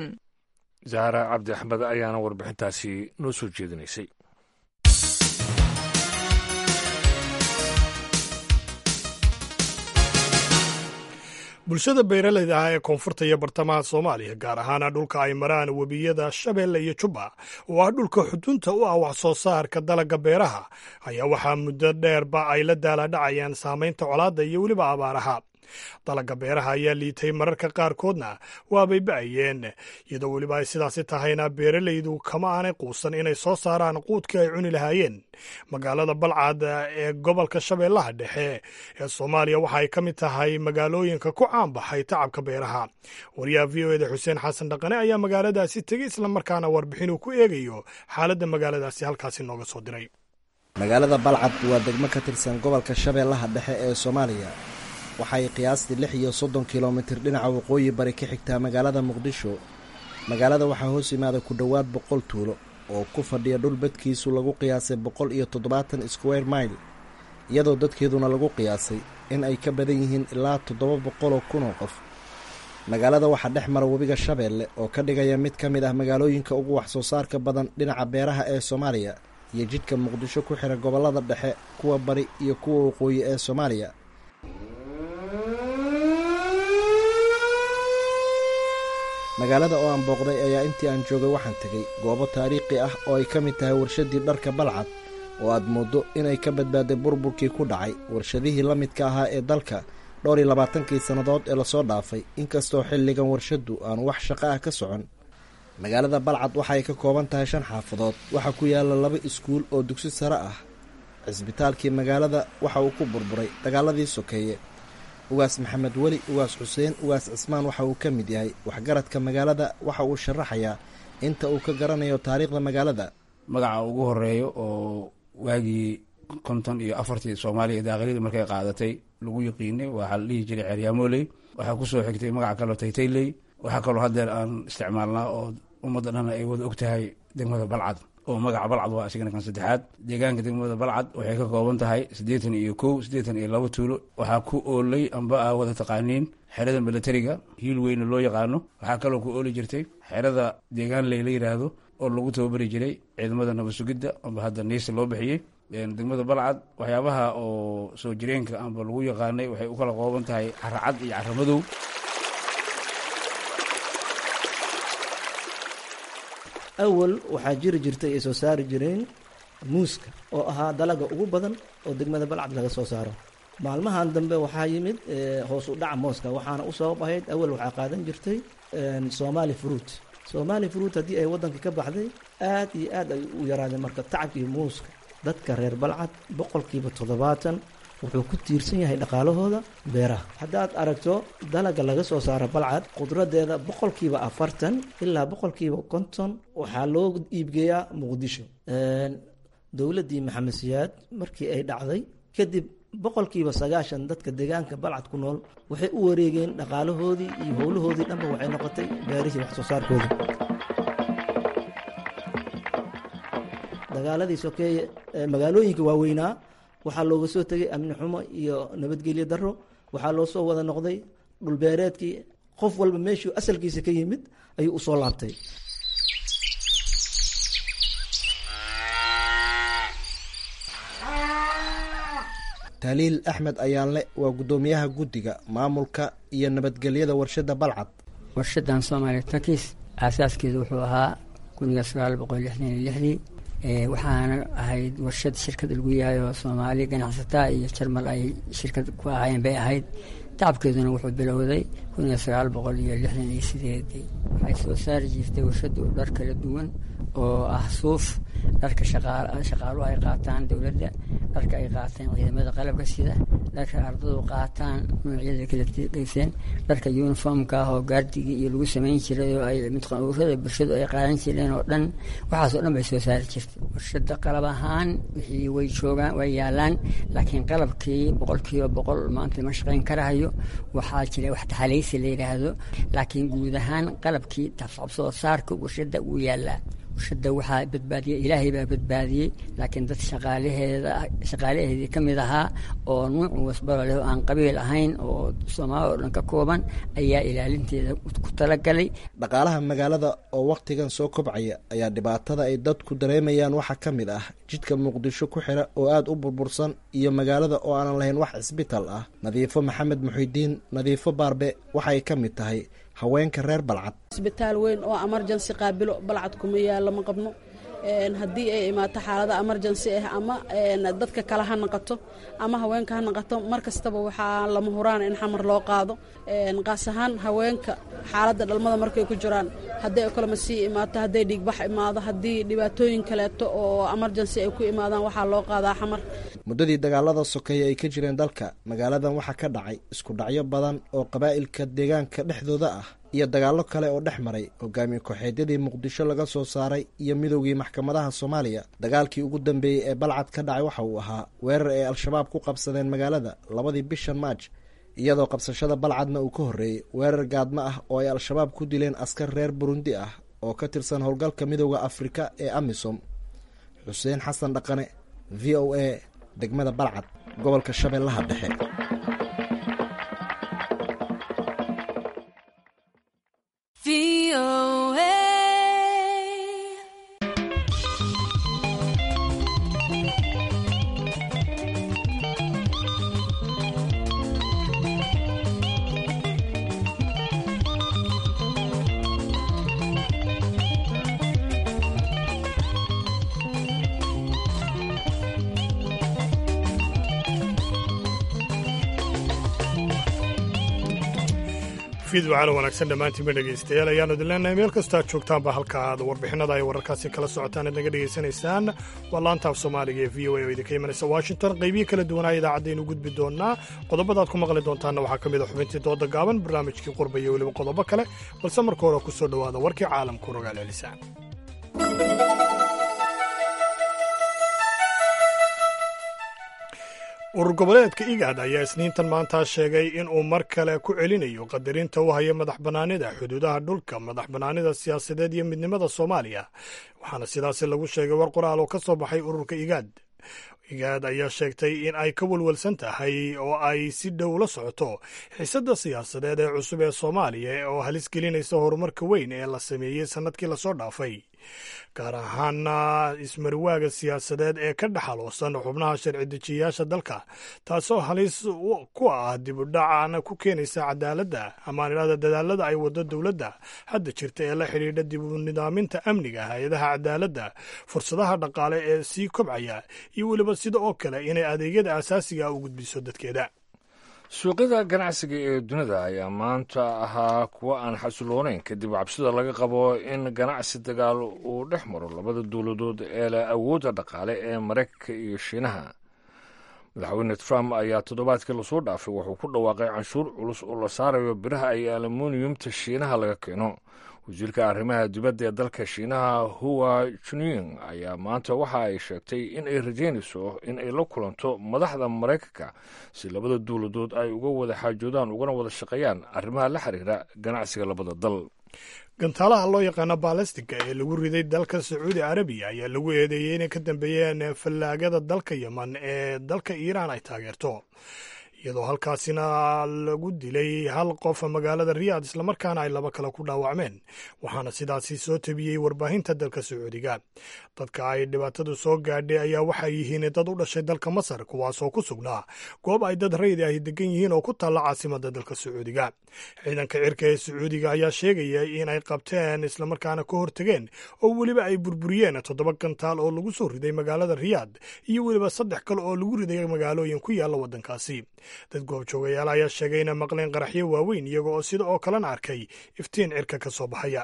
zahra cabdi axmed ayaana warbixintaasi noo soo jeedinaysay bulshada beeraleyda ah ee koonfurta iyo bartamaha soomaaliya gaar ahaana dhulka ay maraan webiyada shabeelle iyo jubba oo ah dhulka xudunta u ah wax soo saarka dalagga beeraha ayaa waxaa muddo dheerba ay la daaladhacayaan saamaynta colaadda iyo weliba abaaraha dalagga beeraha ayaa liitay mararka qaarkoodna waabay ba'ayeen iyadoo weliba ay sidaasi tahayna beeralaydu kama aanay quusan inay soo saaraan quudkii ay cuni lahaayeen magaalada balcad ee gobolka shabeellaha dhexe ee soomaaliya waxa ay ka mid tahay magaalooyinka ku caanbaxay tacabka beeraha wariyaha v o eda xuseen xasan dhaqane ayaa magaaladaasi tegey islamarkaana warbixin uu ku eegayo xaaladda magaaladaasi halkaasi nooga soo diray magaalada balcad waa degmo ka tirsan gobolka shabeellaha dhexe ee soomaaliya waxay qiyaastii lix iyo soddon kilomitir dhinaca waqooyi bari ka xigtaa magaalada muqdisho magaalada waxaa hoos yimaada ku dhowaad boqol tuulo oo ku fadhiya dhul badkiisu lagu qiyaasay boqol iyo toddobaatan square mile iyadoo dadkeeduna lagu qiyaasay in ay ka badan yihiin ilaa toddoba boqoloo kunoo qof magaalada waxaa dhex mara webiga shabeelle oo ka dhigaya mid ka mid ah magaalooyinka ugu wax soo saarka badan dhinaca beeraha ee soomaaliya iyo jidhka muqdisho ku xira gobollada dhexe kuwa bari iyo kuwa waqooyi ee soomaaliya magaalada oo aan booqday ayaa intii aan joogay waxaan tegey goobo taariikhi ah oo ay ka mid tahay warshadii dharka balcad oo aad mooddo inay ka badbaaday burburkii ku dhacay warshadihii la midka ahaa ee dalka dhowr iyo labaatankii sannadood ee lasoo dhaafay inkastoo xilligan warshaddu aan wax shaqo ah ka socon magaalada balcad waxa ay ka kooban tahay shan xaafadood waxaa ku yaalla laba iskuul oo dugsi sare ah cisbitaalkii magaalada waxa uu ku burburay dagaaladii sokeeye ugaas maxamed weli ugaas xuseen ugaas cismaan waxa uu ka mid yahay waxgaradka magaalada waxa uu sharaxayaa inta uu ka garanayo taariikhda magaalada magaca ugu horeeyo oo waagii konton iyo afartii soomaaliya daaqilidii markay qaadatay lagu yiqiinay waxaa la dhihi jiray ceeryaamoley waxaa kusoo xigtay magaca kaloo taytayley waxaa kaloo haddeer aan isticmaalnaa oo ummadda dhan ay wada og tahay degmada balcad oo magaca balcad waa isigana kan saddexaad deegaanka degmada balcad waxay ka kooban tahay siddeetan iyo kow siddeetan iyo laba tuulo waxaa ku oolay amba aa wada taqaaniin xerada milatariga hiil weyne loo yaqaano waxaa kaloo ku ooli jirtay xerada deegaan ley la yidhaahdo oo lagu tababari jiray ciidamada nabad sugidda amba hadda niisa loo bixiyey degmada balcad waxyaabaha oo soo jireenka amba lagu yaqaanay waxay u kala qooban tahay caracad iyo caramadow awal waxaa jiri jirtay ay soo saari jireen muuska oo ahaa dalaga ugu badan oo degmada balcad laga soo saaro maalmahan dambe waxaa yimid hoos u dhaca mooska waxaana u sabab ahayd awal waxaa qaadan jirtay somali fruit somali fruit haddii ay waddanka ka baxday aad iyo aad ay u yaraadeen marka tacabkii muuska dadka reer balcad boqolkiiba toddobaatan wuxuu ku tiirsan yahay dhaqaalahooda beeraha haddaad aragto dalaga laga soo saaro balcad qudradeeda boqolkiiba afartan ilaa boqolkiiba konton waxaa loo iibgeeyaa muqdisho dowladdii maxamed siyaad markii ay dhacday kadib boqolkiiba sagaashan dadka deegaanka balcad ku nool waxay u wareegeen dhaqaalahoodii iyo howlahoodii dhanba waxay noqotay beerihii wax soo saarkoodii dagaaladii sokeeye magaalooyinka waaweynaa waxaa looga soo tegay amni xumo iyo nabadgelyo daro waxaa loo soo wada noqday dhulbeereedkii qof walba meeshuu asalkiisa ka yimid ayuu usoo laabtay taaliil axmed ayaanle waa guddoomiyaha guddiga maamulka iyo nabadgelyada warshadda balcad warshadan soomaaliya takis aasaaskeedu wuxuu ahaa kuniga sagaal boqol lixdan iyo lixdii waxaana ahayd warshad shirkad lagu yahay oo soomaali ganacsataa iyo jarmal ay shirkad ku ahaayeen bay ahayd tacabkeeduna wuxuu bilowday kuniga sagaal boqol iyo lixdan iyo sideedii waxay soo saari jirtay warshadu dhar kala duwan oo ah suuf dharka shaqaaluhu ay qaataan dowladda dharka ay qaataan ciidamada qalabka sida dharka ardadu qaataan noocyada kala geyseen dharka uniformka ah oo gaardigii iyo lagu samayn jiray oo ay midqanuurada bulshadu ay qaadan jireen oo dhan waxaasoo dhan bay soo saari jirtay warshada qalab ahaan wixii way joogaan way yaalaan laakiin qalabkii boqolkiiba boqol maanta ma shaqayn karahayo waxaa jira wax taxalaysi la yidhaahdo laakiin guud ahaan qalabkii soo saarka warshada wuu yaalaa warshada waxaa badbaadiyey ilaahay baa badbaadiyey laakiin dad shaqaalaheeda shaqaalaheedii ka mid ahaa oo nuucu wasbaro leh oo aan qabiil ahayn oo soomaali oo dhan ka kooban ayaa ilaalinteeda ku talagalay dhaqaalaha magaalada oo wakhtigan soo kobcaya ayaa dhibaatada ay dadku dareemayaan waxaa ka mid ah jidka muqdisho ku xira oo aada u burbursan iyo magaalada oo aanan lahayn wax cisbitaal ah nadiifo maxamed muxidiin nadiifo baarbe waxay ka mid tahay haweenka reer balcad isbitaal weyn oo emergency qaabilo balcad kuma yaalla ma qabno haddii ay imaato xaalada emergency ah ama dadka kale ha naqato ama haweenka ha naqato mar kastaba waxaa lama huraan in xamar loo qaado qaas ahaan haweenka xaaladda dhalmada markay ku jiraan hadday okolmasii imaato hadday dhiigbax imaado haddii dhibaatooyin kaleeto oo emergency ay ku imaadaan waxaa loo qaadaa xamar muddadii dagaalada sokeeye ay ka jireen dalka magaaladan waxaa ka dhacay isku dhacyo badan oo qabaa'ilka deegaanka dhexdooda ah iyo dagaallo kale oo dhex maray hogaamiye kooxeedyadii muqdisho laga soo saaray iyo midowgii maxkamadaha soomaaliya dagaalkii ugu dambeeyey ee balcad ka dhacay waxa uu ahaa weerar ay al-shabaab ku qabsadeen magaalada labadii bishan maaj iyadoo qabsashada balcadna uu ka horreeyey weerar gaadmo ah oo ay al-shabaab ku dileen askar reer burundi ah oo ka tirsan howlgalka midowda afrika ee amisom xuseen xasan dhaqane v o a degmada balcad gobolka shabeellaha dhexe fiidwacala wanaagsan dhammaantiinba dhegaystayaal ayaanu idin leenahay meel kastaa joogtaanba halka aad warbixinada ay wararkaasi kala socotaan aad naga dhegaysanaysaan waa laantaaf soomaaliga ee v o a oo idinka imanaysa washington qaybiyo kala duwanaa idaacadaynu gudbi doonaa qodobadaad ku maqli doontaanna waxaa ka mid a xubintii dooda gaaban barnaamijkii qurba iyo weliba qodobo kale balse marka hore ku soo dhowaada warkii caalamku rogaal celisaan urur goboleedka igaad ayaa isniintan maanta sheegay in uu mar kale ku celinayo qadarinta u haya madax bannaanida xuduudaha dhulka madax bannaanida siyaasadeed iyo midnimada soomaaliya waxaana sidaasi lagu sheegay war qoraal oo ka soo baxay ururka igaad igaad ayaa sheegtay in ay ka walwalsan tahay oo ay si dhow la socoto xiisadda siyaasadeed ee cusub ee soomaaliya oo halis gelinaysa horumarka weyn ee la sameeyey sannadkii lasoo dhaafay gaar ahaana ismarwaaga siyaasadeed ee ka dhexaloosan xubnaha sharci dejiyayaasha dalka taasoo halis ku ah dibudhacana ku keenaysa cadaaladda amaan idhahda dadaalada ay wado dowladda hadda jirta ee la xidhiidha dib u nidaaminta amniga hay-adaha cadaaladda fursadaha dhaqaale ee sii kobcaya iyo weliba sida oo kale inay adeegyada asaasiga u gudbiso dadkeeda suuqyada ganacsiga ee dunida ayaa maanta ahaa kuwo aan xasiloonayn kadib cabsida laga qabo in ganacsi dagaal uu dhex maro labada dowladood ee leh awoodda dhaqaale ee maraykanka iyo shiinaha madaxweyne trump ayaa toddobaadkii lasoo dhaafay wuxuu ku dhawaaqay canshuur culus oo la saarayo biraha iyo aluminiyumta shiinaha laga keeno wasiirka arrimaha dibadda ee dalka shiinaha huwa junying ayaa maanta waxa ay sheegtay in ay rajeynayso in ay la kulanto madaxda maraykanka si labada dowladood ay uga wada xaajoodaan ugana wada shaqeeyaan arrimaha la xiriira ganacsiga labada dal gantaalaha loo yaqaano balastika ee lagu riday dalka sacuudi arabiya ayaa lagu eedeeyey inay ka dambeeyeen fallaagada dalka yeman ee dalka iiraan ay taageerto iyadoo halkaasina lagu dilay hal qof magaalada riyaad islamarkaana ay laba kale ku dhaawacmeen waxaana sidaasi soo tabiyey warbaahinta dalka sacuudiga dadka ay dhibaatadu soo gaadhay ayaa waxay yihiin dad u dhashay dalka masar kuwaasoo ku sugnaa goob ay dad raydi ahi degan yihiin oo ku taalla caasimada dalka sacuudiga ciidanka cirka ee sacuudiga ayaa sheegaya inay qabteen islamarkaana ka hortegeen oo weliba ay burburiyeen toddoba gantaal oo lagu soo riday magaalada riyaad iyo weliba saddex kale oo lagu riday magaalooyin ku yaalla waddankaasi dad goobjoogayaal ayaa sheegay inay maqleen qaraxyo waaweyn iyaga oo sida oo kalena arkay iftiin cirka ka soo baxaya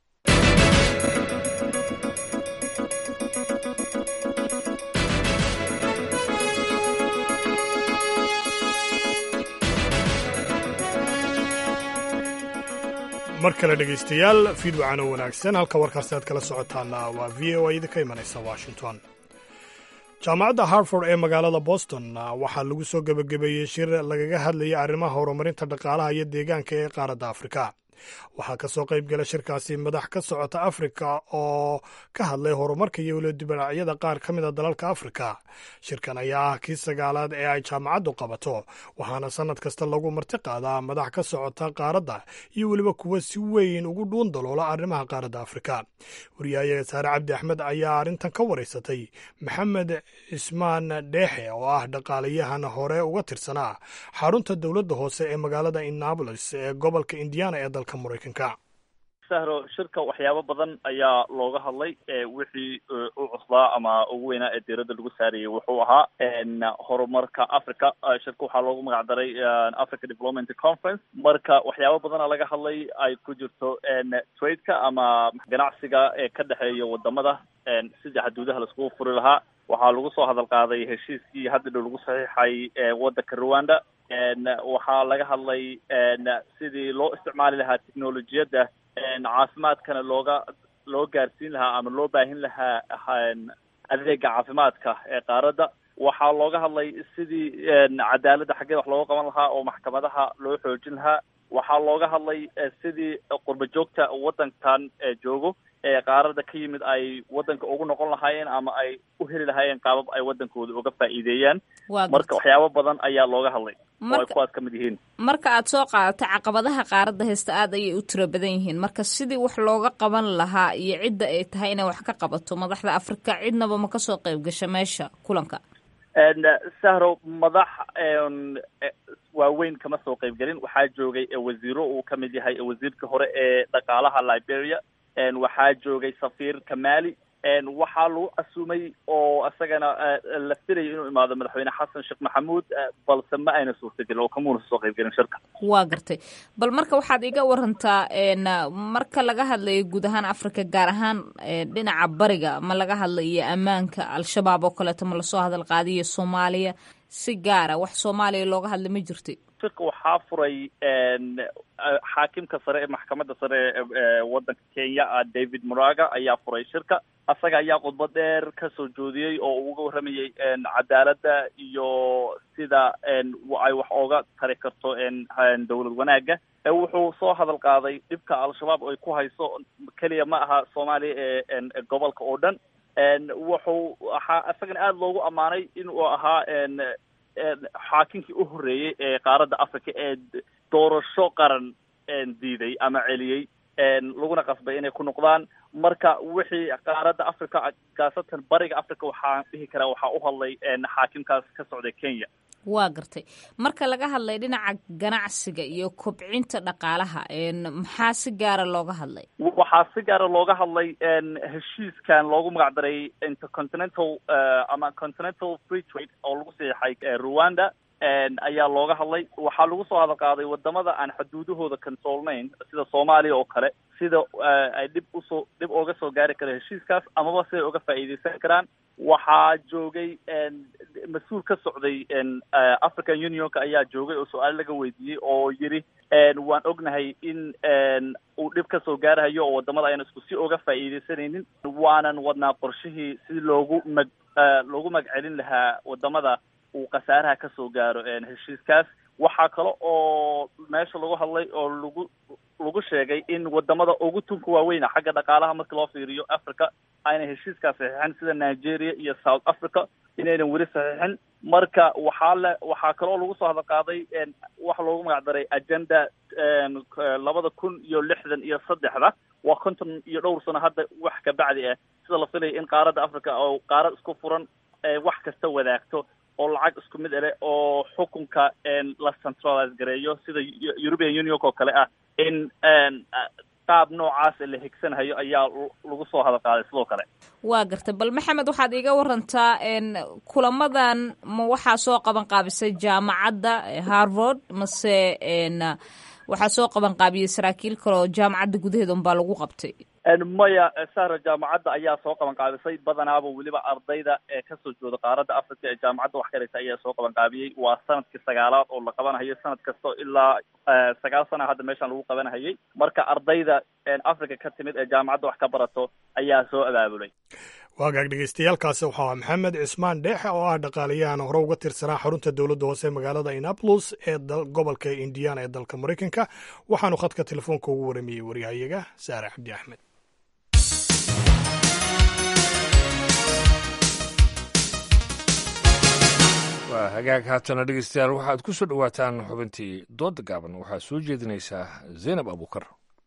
mar kale dhegaystayaal fiidwacan oo wanaagsan halka warkaasi aad kala socotaana waa v o a idinka imanaysa washington jaamacadda harford ee magaalada boston waxaa lagu soo gebagabeeyey shir lagaga hadlayay arrimaha horumarinta dhaqaalaha iyo deegaanka ee qaaradda afrika waxaa ka soo qayb gala shirkaasi madax ka socota afrika oo ka hadlay horumarka iyo weliba dibadhacyada qaar ka mida dalalka afrika shirkan ayaa ah kii sagaalaad ee ay jaamacaddu qabato waxaana sannad kasta lagu marti qaadaa madax ka socota qaaradda iyo weliba kuwa si weyn ugu dhuun daloola arrimaha qaaradda afrika wariyahayaga saare cabdi axmed ayaa arrintan ka waraysatay maxamed cismaan dheexe oo ah dhaqaalayahan hore uga tirsanaa xarunta dowladda hoose ee magaalada innabolis ee gobolka indiana ee dalka maraykanka sahro shirka waxyaabo badan ayaa looga hadlay wixii u cuslaa ama ugu weynaa ee diiradda lagu saarayay wuxuu ahaa horumarka africa shirka waxaa loogu magac daray africa development conference marka waxyaabo badana laga hadlay ay ku jirto tradeka ama ganacsiga ee ka dhexeeya wadamada sidii xaduudaha laiskugu furi lahaa waxaa lagu soo hadal qaaday heshiiskii hadda dhow lagu saxiixay waddanka rwanda waxaa laga hadlay sidii loo isticmaali lahaa technolojiyadda caafimaadkana looga loo gaarsiin lahaa ama loo baahin lahaa adeega caafimaadka ee qaaradda waxaa looga hadlay sidii cadaaladda xaggeeda wax looga qaban lahaa oo maxkamadaha loo xoojin lahaa waxaa looga hadlay sidii qurba joogta waddankan joogo ee qaaradda ka yimid ay waddanka ugu noqon lahaayeen ama ay u heli lahaayeen qaabab ay waddankooda uga faa'iideeyaan marka waxyaabo badan ayaa looga hadlay oo ay kuwaas ka mid yihiin marka aad soo qaadatay caqabadaha qaaradda haysta aad ayay u tiro badan yihiin marka sidii wax looga qaban lahaa iyo cidda ay tahay inay wax ka qabato madaxda afrika cidnaba ma kasoo qayb gasha meesha kulanka sahro madax waaweyn kama soo qayb gelin waxaa joogay wasiiro uu ka mid yahay wasiirka hore ee dhaqaalaha liberia waxaa joogay safiir kamali waxaa lagu casuumay oo isagana la filayay inuu imaado madaxweyne xasan sheekh maxamuud balse ma ayna suurtagelin oo kamuuna soo qayb gelin shirka waa gartay bal marka waxaad iga warantaa marka laga hadlayo guud ahaan africa gaar ahaan dhinaca bariga ma laga hadlayo ammaanka al-shabaab oo kaleeto ma lasoo hadal qaadiyo soomaaliya si gaara wax soomaaliya looga hadla ma jirta shirka waxaa furay xaakimka sare ee maxkamadda sare ee waddanka kenya david muraga ayaa furay shirka asaga ayaa khudbad dheer ka soo joodiyey oo uu uga warramayey cadaaladda iyo sida ay wax ooga tari karto dowlad wanaagga wuxuu soo hadal qaaday dhibka al-shabaab ay ku hayso keliya ma aha soomaaliya ee gobolka oo dhan wuxuu waxaa isagana aada loogu ammaanay inuu ahaa xaakinkii u horreeyey ee qaaradda africa ee doorasho qaran diiday ama celiyey laguna qasbay inay ku noqdaan marka wixii qaaradda africa gaasatan bariga africa waxaan dhihi karaa waxaa u hadlay xaakimkaas ka socday kenya waa gartay marka laga hadlay dhinaca ganacsiga iyo kobcinta dhaqaalaha maxaa si gaara looga hadlay waxaa si gaara looga hadlay heshiiskan loogu magac daray intercontinental ama continental free trade oo lagu saxeixay rwanda ayaa looga hadlay waxaa lagu soo hadal qaaday wadamada aan xuduudahooda controlnayn sida soomaaliya oo kale sida ay dhib usoo dhib ooga soo gaari kara heshiiskaas amaba siday uga faa'iideysan karaan waxaa joogay mas-uul ka socday african unionka ayaa joogay oo su-aal laga weydiiyey oo yidhi waan ognahay in uu dhib ka soo gaarahayo oo wadamada ayaan isku si oga faa'iideysanaynin waanan wadnaa qorshihii si loogu mag loogu magcelin lahaa wadamada uu khasaaraha ka soo gaaro heshiiskaas waxaa kale oo meesha lagu hadlay oo lagu lagu sheegay in wadamada ugu tunka waaweyna xagga dhaqaalaha marka loo fiiriyo africa ayna heshiiskaas saxiixin sida nigeria iyo south africa inaynan weli saxiixin marka waxaa le waxaa kaloo lagu soo hadal qaaday waxa loogu magac daray agenda labada kun iyo lixdan iyo saddexda waa konton iyo dhowr sano hadda wax kabacdi ah sida la filaya in qaaradda africa oo qaarad isku furan wax kasta wadaagto oo lacag isku mid ele oo xukunka la centralize gareeyo sida european union oo kale ah in qaab noocaas la higsanhayo ayaa lagu soo hadal qaaday sidoo kale waa gartay bal maxamed waxaad iga warantaa kulamadan ma waxaa soo qaban qaabisay jaamacadda harvard mase waxaa soo qaban qaabiyey saraakiil kale oo jaamacadda gudaheeda unbaa lagu qabtay maya sahra jaamacadda ayaa soo qaban qaabisay badanaaba weliba ardayda ee kasoo jooda qaaradda africa ee jaamacadda wax karaysa ayaa soo qaban qaabiyey waa sanadkii sagaalaad oo la qabanahayo sanad kasta ilaa sagaal sana hadda meeshaan lagu qabanahayay marka ardayda africa ka timid ee jaamacadda wax ka barato ayaa soo abaabulay waagaag dhegeystayaaalkaasi waxaa ah maxamed cismaan dheexe oo ah dhaqaalayahan hore uga tirsanaa xarunta dowladda hoose magaalada inapolis ee gobolka indiana ee dalka maraykanka waxaanu khadka telefoonka ugu waramayey waryahayaga saare cabdi axmed waa hagaag haatana dhegeystayaal waxaad ku soo dhowaataan xubintii dooda gaaban waxaa soo jeedinaysaa zaynab abuukar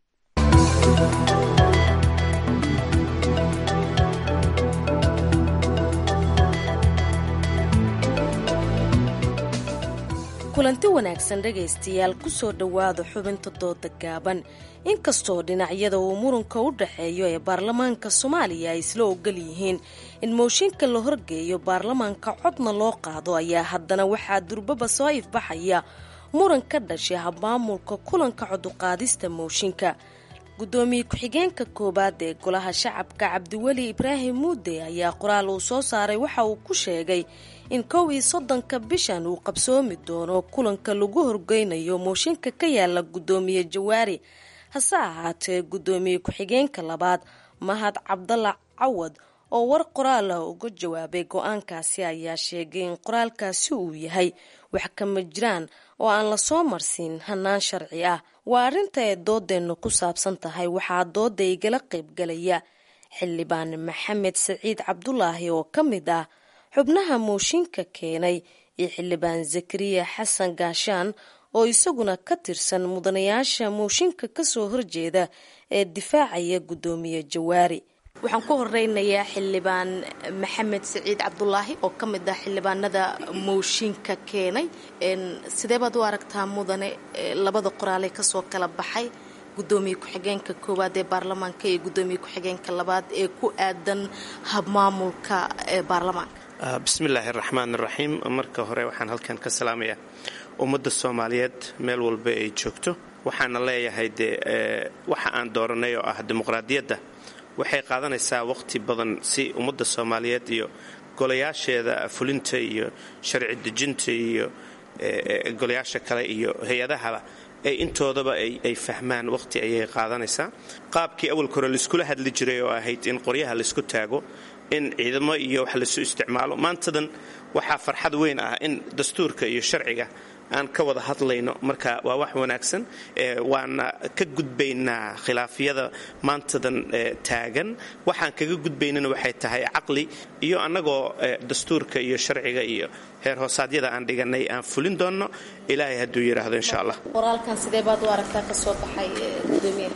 kulanti wanaagsan dhegaystayaal kusoo dhowaada xubinta dooda gaaban inkastoo dhinacyada uu muranka u dhaxeeyo ee baarlamaanka soomaaliya ay isla ogol yihiin in mooshinka la horgeeyo baarlamaanka codna loo qaado ayaa haddana waxaa durbaba soo ifbaxaya muran ka dhashay habmaamulka kulanka coduqaadista mooshinka gudoomiye ku-xigeenka koowaad ee golaha shacabka cabdiweli ibraahim muude ayaa qoraal uu soo saaray waxa uu ku sheegay in kow iyo soddonka bishan uu qabsoomi doono kulanka lagu horgeynayo mooshinka ka yaala gudoomiye jawaari hase ahaatee gudoomiye ku-xigeenka labaad mahad cabdalla cawad oo war qoraal ah uga jawaabay go-aankaasi ayaa sheegay in qoraalkaasi uu yahay wax kama jiraan oo aan lasoo marsiin hanaan sharci ah waa arrinta ay doodeennu ku saabsan tahay waxaa dooda igala qaybgalaya xildhibaan maxamed saciid cabdulaahi oo ka mid ah xubnaha mooshinka keenay iyo xildhibaan zakariya xasan gaashaan oo isaguna ka tirsan mudanayaasha mooshinka kasoo horjeeda ee difaacaya gudoomiye jawaari waxaan ku horeynayaa xildhibaan maxamed saciid cabdulaahi oo ka mid ah xildhibaanada mooshinka keenay sidee baad u aragtaa mudane labada qoraaley kasoo kala baxay gudoomiye ku-xigeenka koowaad ee baarlamaanka iyo gudoomiye ku-xigeenka labaad ee ku aadan habmaamulka ee baarlamaanka bismillaahi raxmaan raxiim marka hore waxaan halkan ka salaamayaa ummadda soomaaliyeed meel walba ay joogto waxaana leeyahay dee waxa aan dooranay oo ah dimuqraadiyadda waxay qaadanaysaa waqti badan si ummadda soomaaliyeed iyo golayaasheeda fulinta iyo sharci dejinta iyo golayaasha kale iyo hay-adahaba ay intoodaba ay fahmaan waqti ayay qaadanaysaa qaabkii awalka hore laiskula hadli jiray oo ahayd in qoryaha laisku taago in ciidamo iyo wax laisu isticmaalo maantadan waxaa farxad weyn ah in dastuurka iyo sharciga aan ka wada hadlayno marka waa wax wanaagsan waana ka gudbaynaa khilaafyada maantadan taagan waxaan kaga gudbaynana waxay tahay caqli iyo annagoo dastuurka iyo sharciga iyo heer hoosaadyada aan dhiganay aan fulin doonno ilaahay hadduu yidhaahdo insha allah qoraalkan sidee baad u aragtaa kasoo baxay gudoomiye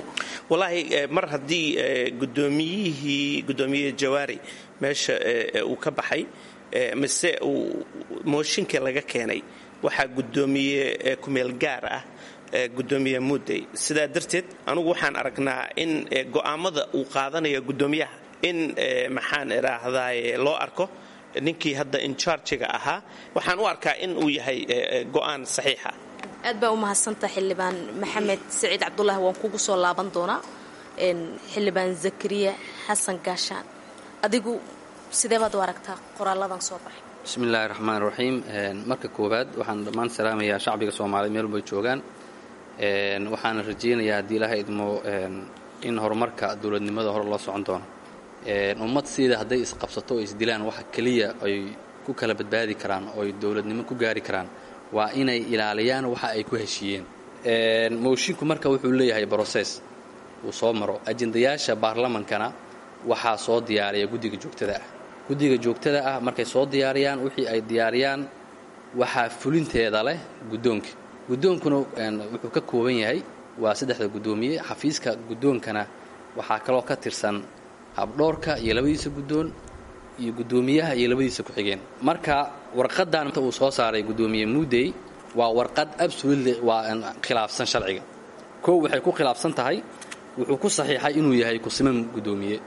wallaahi mar haddii gudoomiyihii gudoomiye jawaari meesha uu ka baxay mise uu mooshinkii laga keenay waxaa gudoomiye kumeel gaar ah gudoomiye mudday sidaa darteed anugu waxaan aragnaa in go'aamada uu qaadanayo gudoomiyaha in maxaan idhaahdaye loo arko ninkii hadda incharjiga ahaa waxaan u arkaa in uu yahay go'aan saxiixa aad baa u mahadsanta xildhibaan maxamed saciid cabdulaahi waan kugu soo laaban doonaa xildhibaan zakariya xasan gaashaan adigu sidee baad u aragtaa qoraaladan soo baxay bismi illaahi raxmaan raxiim marka koowaad waxaan dhammaan salaamayaa shacbiga soomaaliya meel walbay joogaan waxaana rajaynayaa haddii ilaha idmo in horumarka dowladnimada hore loo socon doono ummad siida hadday isqabsato oo isdilaan waxa keliya ay ku kala badbaadi karaan oo ay dowladnimo ku gaari karaan waa inay ilaaliyaan waxa ay ku heshiiyeen moshinku marka wuxuu leeyahay broses uu soo maro ajendayaasha baarlamankana waxaa soo diyaariya guddiga joogtada ah guddiga joogtada ah markay soo diyaariyaan wixii ay diyaariyaan waxaa fulinteeda leh guddoonka guddoonkuna wuxuu ka kooban yahay waa saddexda guddoomiye xafiiska guddoonkana waxaa kaloo ka tirsan habdhoorka iyo labadiisa guddoon iyo guddoomiyaha iyo labadiisa ku-xigeen marka warqadan uu soo saaray guddoomiye muudey waa warqad absolutely waa khilaafsan sharciga kow waxay ku khilaafsan tahay wuxuu ku saxiixay inuu yahay kusiman guddoomiye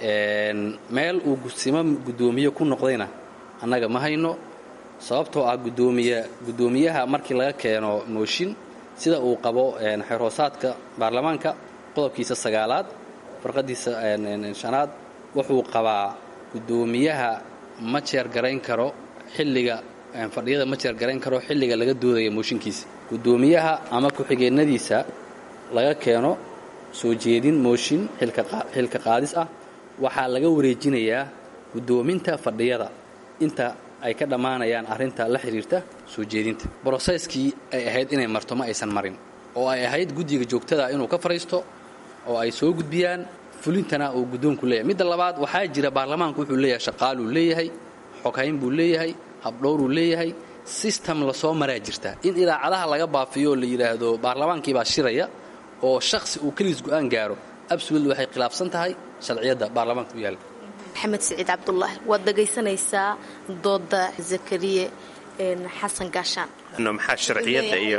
meel uu kusiman guddoomiye ku noqdayna annaga ma hayno sababtoo ah gudoomiye guddoomiyaha markii laga keeno mooshin sida uu qabo xeerhoosaadka baarlamaanka qodobkiisa sagaalaad farqadiisa shanaad wuxuu qabaa guddoomiyaha ma jeer garayn karo xilliga fadhiyada ma jeer garayn karo xilliga laga doodaya mooshinkiisa guddoomiyaha ama ku-xigeenadiisa laga keeno soo jeedin mooshin xilka qaadis ah waxaa laga wareejinayaa guddoominta fadhiyada inta ay ka dhammaanayaan arrinta la xidhiirta soo jeedinta broseskii ay ahayd inay marto ma aysan marin oo ay ahayd guddiga joogtada inuu ka fadhiisto oo ay soo gudbiyaan fulintana uu guddoonku leeyahay midda labaad waxaa jira baarlamaanku wuxuu leeyahay shaqaaluu leeyahay xoghayn buu leeyahay habdhowruu leeyahay sistem lasoo maraa jirta in idaacadaha laga baafiyo oo la yidhaahdo baarlamaankiibaa shiraya oo shakhsi uu keliis go'aan gaaro absolut waxay khilaafsan tahay sharciyadda baarlamaanka u yaalla maxamed siciid cabdulaahi waad dhegaysanaysaa dooda zakariye xasan gaashaan maxaa sharciyadda iyo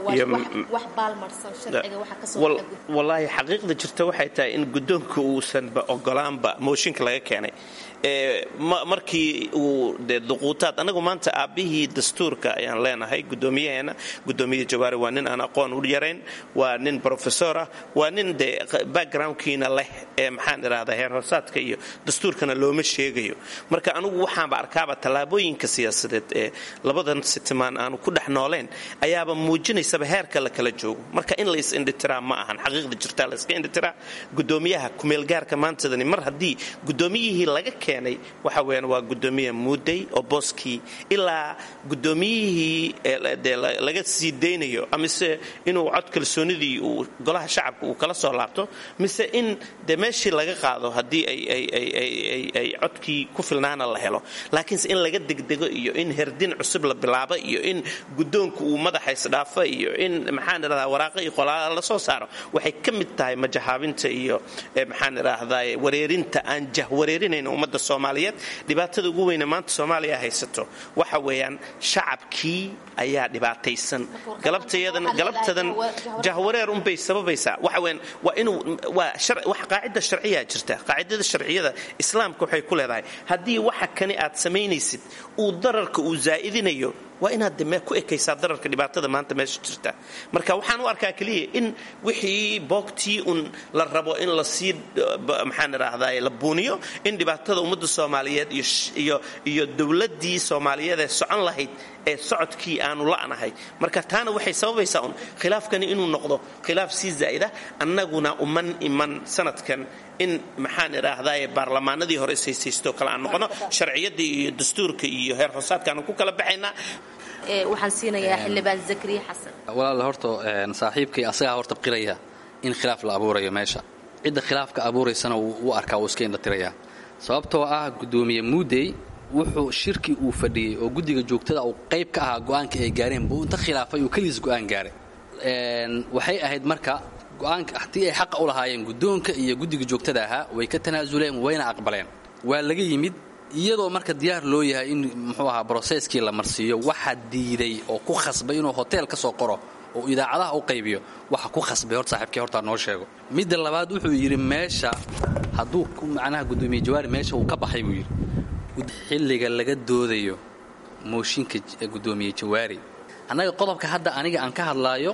wallaahi xaqiiqda jirta waxay tahay in guddoonka uusanba ogolaanba mooshinka laga keenay markii uu de duquutaad anagu maanta aabbihii dastuurka ayaan leenahay guddoomiyaheena guddoomiye jawaari waa nin aan aqoon u yarayn waa nin brofesor ah waa nin de backgroundkiina leh ee maxaan idhahdaa heer hoosaadka iyo dastuurkana looma sheegayo marka anugu waxaanba arkaaba tallaabooyinka siyaasadeed ee labadan sitimaan aanu ku dhex nooleen ayaaba muujinaysaba heerka la kala joogo marka in lays indhitiraa ma ahan xaqiiqda jirtaa layska indhitiraa guddoomiyaha kumeelgaarka maantadani mar haddii guddoomiyihii laga keenay waxa weeyaan waa guddoomiye muudey oo booskii ilaa guddoomiyihii de laga sii daynayo amise inuu cod kalsoonidii uu golaha shacabka uu kala soo laabto mise in de meeshii laga qaado haddii ay codkii ku filnaana la helo laakiinse in laga degdego iyo in herdin cusub la bilaabo iyo in guddoonku uu madaxa isdhaafo iyo in maxaan idhahdaa waraaqa iyo qolaala la soo saaro waxay ka mid tahay majahaabinta iyo maxaan idhaahdaa wareerinta aan jahwareerinayn ummadda soomaaliyeed dhibaatada ugu weyne maanta soomaaliya haysato waxa weeyaan shacabkii ayaa dhibaataysan galabtadan jahwareer unbay sababaysaa waxa weeyaan waa inuu waa wax qaacida sharciyaa jirta qaacidada sharciyada islaamka waxay ku leedahay haddii waxa kani aad samaynaysid uu dararka uu zaa'idinayo waa inaad de ku ekaysaa dararka dhibaatada maanta meesha jirta marka waxaan u arkaa keliya in wixii boogtii un la rabo in lasii maxaan idhaahdaa la buuniyo in dhibaatada ummadda soomaaliyeed iyo dowladdii soomaaliyeed ee socon lahayd ee socodkii aanu la'nahay marka taana waxay sababaysaa un khilaafkani inuu noqdo khilaaf sii zaa'ida annaguna uman iman sanadkan in maxaan idhaahdaa baarlamaanadii hore ishaysaysto kale aan noqono sharciyadii iyo dastuurka iyo heer hoosaadkaanu ku kala baxaynaa waxaan siinayaa xildhibaan zakariya xasan walaal horta saaxiibkay asagaa horta qiraya in khilaaf la abuurayo meesha cidda khilaafka abuuraysana u arkaa wuu iska indhatirayaa sababtoo ah guddoomiye muudey wuxuu shirkii uu fadhiyey oo guddiga joogtada uu qayb ka ahaa go'aanka ay gaareen buu inta khilaafay uu keliis go'aan gaaray waxay ahayd marka go-aanka haddii ay xaqa u lahaayeen guddoonka iyo guddiga joogtada ahaa way ka tanaasuleen wayna aqbaleen waa laga yimid iyadoo marka diyaar loo yahay in muxuu ahaa broseskii la marsiiyo waxa diiday oo ku khasbay inuu hotel ka soo qoro oo idaacadaha u qaybiyo waxa ku khasbay horta saaxiibkii hortaa noo sheego midda labaad wuxuu yidhi meesha hadduu macnaha guddoomiye jawaari meesha uu ka baxay buu yidhi xilliga laga doodayo mooshinka guddoomiye jawaari annaga qodobka hadda aniga aan ka hadlaayo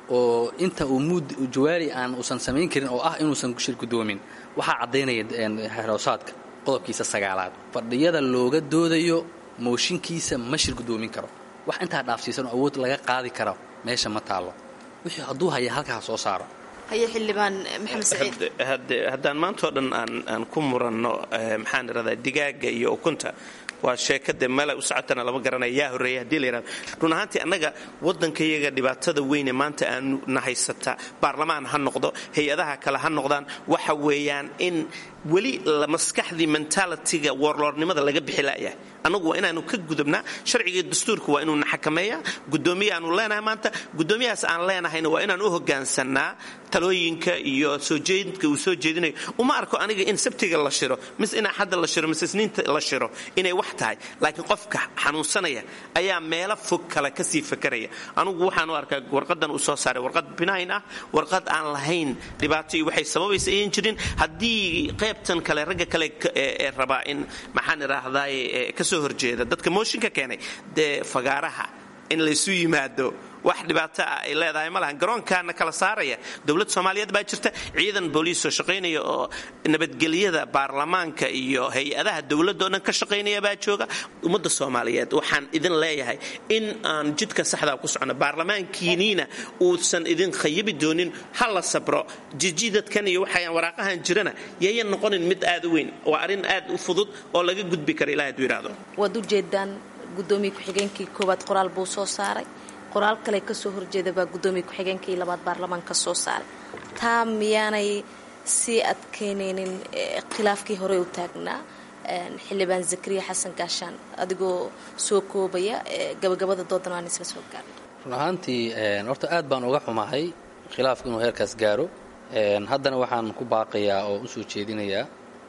oo inta uu muud jawaari aan uusan samayn karin oo ah inuusan shir guddoomin waxaa caddaynaya xeroosaadka qodobkiisa sagaalaad fadhiyada looga doodayo mooshinkiisa ma shir guddoomin karo wax intaa dhaafsiisan oo awood laga qaadi karo meesha ma taallo wixii hadduu haya halkaa soo saaro haye xildhibaan maxamed saciid haddaan maantao dhan aan aan ku muranno maxaan idhahdaa digaaga iyo ukunta waa sheekade meela u socotana lama garanaya yaa horreeya hadii la yidhahdo run ahaantii annaga waddankayaga dhibaatada weyne maanta aanu na haysata baarlamaan ha noqdo hay-adaha kale ha noqdaan waxa weeyaan in weli maskaxdii mentalitiga warloornimada laga bixi la'yahay annagu waa inaanu ka gudubnaa sharciga dastuurka waa inuuna xakameeya guddoomiye aanu leenahay maanta guddoomiyahaas aan leenahayna waa inaan u hogaansannaa talooyinka iyo soo jeedinka uu soo jeedinayo uma arko aniga in sabtiga la shiro mise in axadda la shiro mise isniinta la shiro inay wax tahay laakiin qofka xanuunsanaya ayaa meelo fog kale kasii fakaraya anugu waxaan u arkaa warqadan uu soo saaray warqad binayn ah warqad aan lahayn dhibaato iyo waxay sababaysa ayan jirin haddii qaybtan kale ragga kale ee rabaa in maxaan idhaahdaay kasoo horjeeda dadka mooshinka keenay dee fagaaraha in laysu yimaado wax dhibaato ah ay leedahay ma lahan garoonkaana kala saaraya dowlad soomaaliyeed baa jirta ciidan booliis oo shaqaynaya oo nabadgelyada baarlamaanka iyo hay-adaha dowladda oo dhan ka shaqaynaya baa jooga ummadda soomaaliyeed waxaan idin leeyahay in aan jidka saxdaa ku socono baarlamaankiiniina uusan idin khayibi doonin ha la sabro jijidadkan iyo waxaan waraaqahan jirana yayan noqonin mid aad u weyn waa arrin aad u fudud oo laga gudbi kara ilaah haduu yidhaahdo waad ujeedaan gudoomiye ku-xigeenkii koowaad qoraal buu soo saaray qoraal kale kasoo horjeeda baa gudoomiye ku-xigeenkii labaad baarlamaanka soo saaray taa miyaanay sii adkeynaynin khilaafkii horey u taagnaa xildhibaan zakariya xasan gaashaan adigoo soo koobaya gabagabada doodan aan isla soo gaarno run ahaantii horta aad baan uga xumahay khilaafku inuu heerkaas gaaro haddana waxaan ku baaqayaa oo usoo jeedinayaa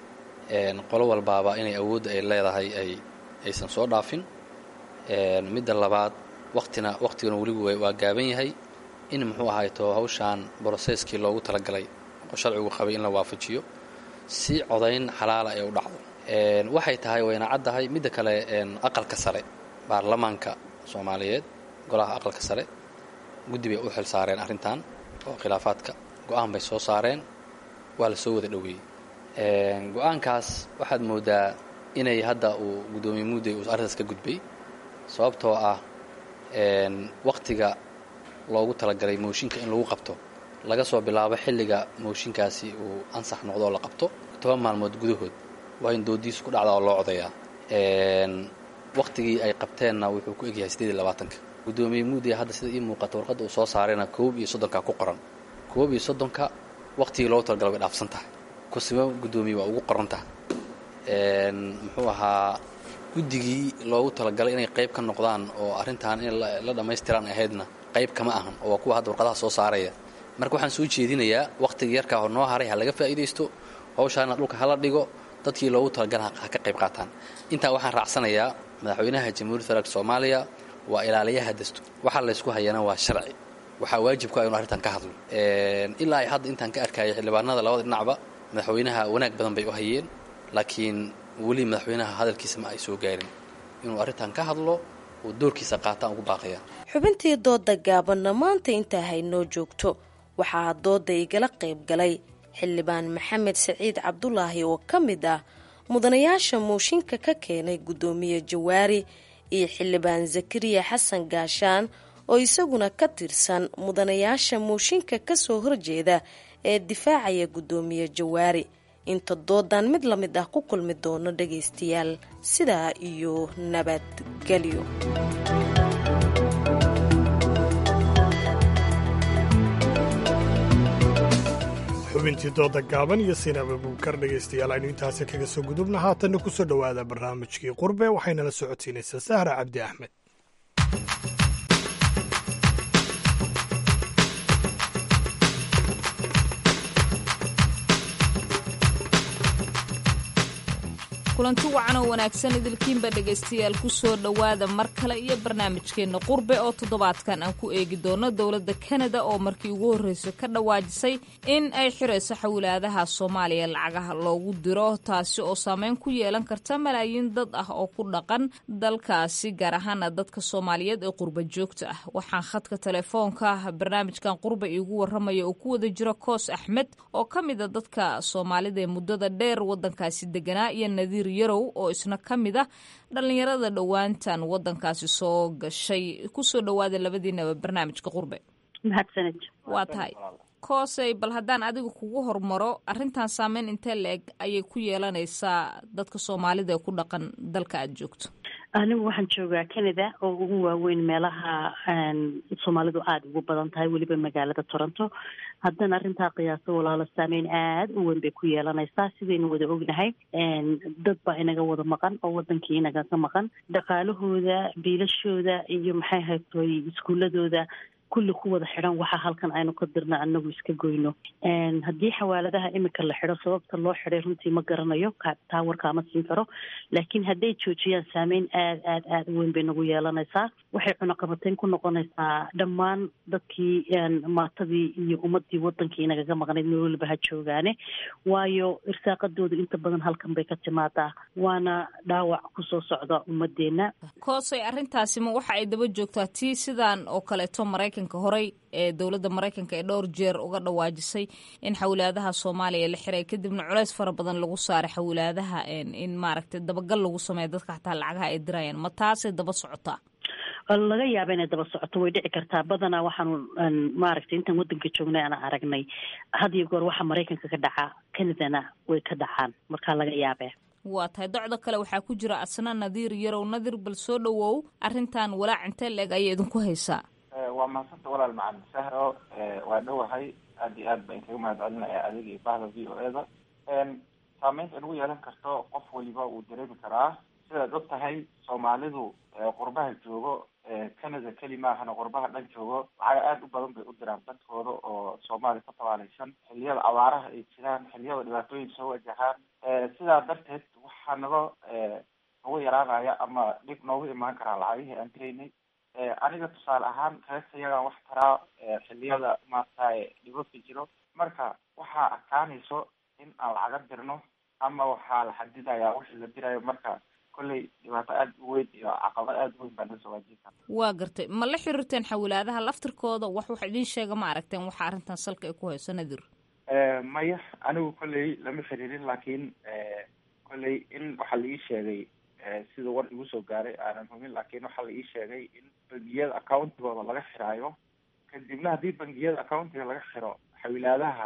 qolo walbaaba inay awoodda ay leedahay ay aysan soo dhaafin midda labaad watina wakhtigana weligu waa gaaban yahay in muxuu ahayto hawshaan broseskii loogu talagalay oo sharcigu qabay in la waafajiyo si codayn xalaala ee u dhacdo waxay tahay wayna caddahay midda kale aqalka sare baarlamaanka soomaaliyeed golaha aqalka sare guddi bay u xil saareen arrintan oo khilaafaadka go-aan bay soo saareen waa la soo wada dhoweeyey go-aankaas waxaad moodaa inay hadda uu guddoomiye muudey uu arrintaas ka gudbay sababtoo ah wakhtiga loogu talagalay mooshinka in lagu qabto laga soo bilaabo xilliga mooshinkaasi uu ansax noqdo oo la qabto toban maalmood gudahood waa in doodiisu ku dhacdaa oo loo codayaa wakhtigii ay qabteenna wuxuu ku egyahay sideed iyo labaatanka guddoomiye muudey hadda sida ii muuqata warqadda uu soo saarayna koob iyo soddonka ku qoran koob iyo soddonka wakhtigii loogu talagalay way dhaafsan tahay kusimo guddoomiye waa ugu qoran tahay muxuu ahaa guddigii loogu talagalay inay qayb ka noqdaan oo arrintan in la dhammaystiraan ahaydna qayb kama ahan oo waa kuwa hadda warqadaha soo saaraya marka waxaan soo jeedinayaa wakhtiga yarkaa hor noo haray ha laga faa'iidaysto hawshaana dhulka hala dhigo dadkii loogu talagala ha ka qayb qaataan intaa waxaan raacsanayaa madaxweynaha jamhuuriyadda federaalk soomaaliya waa ilaaliyaha dastuur waxaa laysku hayana waa sharci waxaa waajibku ah inu arrintan ka hadlo ilaa ay hadda intaan ka arkaya xildhibaanada labada dhinacba madaxweynaha wanaag badan bay u hayeen laakiin weli madaxweynaha hadalkiisa ma ay soo gaarin inuu arrintan ka hadlo uu doorkiisa qaataan ugu baaqaya xubintii dooda gaabanna maanta intaa haynoo joogto waxaa dooda igala qayb galay xildhibaan maxamed saciid cabdulaahi oo ka mid ah mudanayaasha mooshinka ka keenay guddoomiye jawaari iyo xildhibaan zakariya xasan gaashaan oo isaguna ka tirsan mudanayaasha mooshinka kasoo horjeeda ee difaacaya guddoomiye jawaari inta doodan mid la mid ah ku kulmi doono dhagaystayaal sidaa iyo nabadgelyo xubintii dooda gaaban iyo sinaba buukar dhegaystayaal aynu intaasi kaga soo gudubna haatanna ku soo dhowaada barnaamijkii qurbe waxaynala socodsiinaysaa sahra cabdi axmed kulanti wacan oo wanaagsan idilkiinba dhegaystayaal ku soo dhowaada mar kale iyo barnaamijkeenna qurbe oo toddobaadkan aan ku eegi doono dowladda kanada oo markii ugu horreysay ka dhawaajisay in ay xirayso xawlaadaha soomaaliya lacagaha loogu diro taasi oo saameyn ku yeelan karta malaayiin dad ah oo ku dhaqan dalkaasi gaar ahaana dadka soomaaliyeed ee qurba joogta ah waxaan khadka telefoonka barnaamijkan qurbe iigu waramaya oo ku wada jiro koos axmed oo ka mid a dadka soomaalida ee muddada dheer waddankaasi deganaa iyo nadiir yarow oo isna ka mid ah dhallinyarada dhowaantan waddankaasi soo gashay kusoo dhowaada labadiinaba barnaamijka qurbe mahadsanid waa tahay koosey bal haddaan adiga kugu hormaro arrintan saameyn intee la-eg ayay ku yeelanaysaa dadka soomaalida ee ku dhaqan dalka aada joogto anigu waxaan joogaa canada oo ugu waaweyn meelaha soomaalidu aada ugu badan tahay weliba magaalada toronto haddana arrintaa qiyaaso walaalo saameyn aada u weyn bay ku yeelanaysaa sidaynu wada ognahay dad baa inaga wada maqan oo wadankii inagaga maqan dhaqaalahooda biilashooda iyo maxay haytoy iskuuladooda kulli ku wada xidhan waxaa halkan aynu ka dirna anagu iska goyno haddii xawaaladaha imika la xidho sababta loo xidhay runtii ma garanayo taa warkaama siin karo laakiin hadday joojiyaan saameyn aad aad aad u weyn bay nagu yeelanaysaa waxay cunaqabateyn ku noqonaysaa dhammaan dadkii maatadii iyo ummadii wadankii inagaga maqnayd meel waliba ha joogaane waayo irsaaqadoodu inta badan halkan bay ka timaadaa waana dhaawac kusoo socda ummadeenna koosay arrintaasi ma waxa ay daba joogtaa tii sidaan oo kaleeto maraykan horey ee dowladda maraykanka ee dhowr jeer uga dhawaajisay in xawlaadaha soomaaliya la xiray kadibna culeys fara badan lagu saaray xawlaadaha in maaragtay dabagal lagu sameeya dadka xataa lacagaha ay dirayaan ma taasay daba socotaa laga yaaba inay daba socoto way dhici kartaa badanaa waxaanu maaragtay intaan wadanka joognay aan aragnay had iyo goor waxa maraykanka ka dhacaa canadana way ka dhacaan markaa laga yaabee waa tahay docda kale waxaa ku jira asna nadiir yarow nadir bal soo dhowow arrintan walaac intee la-eg ayay idinku haysaa waa mahadsanta walaal macalin sahro waa dhowahay aad iyo aad baan kaga mahad celinaya adiga iyo bahda v o e da saameynta nagu yeelan karto qof waliba wuu dareemi karaa sidaad og tahay soomaalidu qurbaha joogo canada keli maahana qurbaha dhan joogo lacaga aada u badan bay u diraan dadkooda oo soomaaliya ka tabaalaysan xiliyada abaaraha ay jiraan xiliyada dhibaatooyin soo wajahaan sidaa darteed waxaa naga nagu yaraanaya ama dhib noogu imaan karaa lacagihii aan diraynay aniga tusaale ahaan reerkayagaan wax taraa xiliyada maaragtay dhibabka jiro marka waxaa adkaanayso in aan lacaga dirno ama waxaa la xadidayaa wixii la dirayo marka kolley dhibaato aada u weyn iyo caqabad aada u weyn baa nasoo waajin kara waa gartay ma la xiriirteen xawlaadaha laftirkooda wax wax idiin sheega ma aragteen waxa arrintan salka ay ku hayso nadir maya anigu kolley lama xiriirin laakiin kolley in waxaa la ii sheegay sida war igu soo gaaray aanan humin laakiin waxaa la ii sheegay in bangiyada accountigooda laga xiraayo kadibna haddii bangiyada accountiga laga xiro xawilaadaha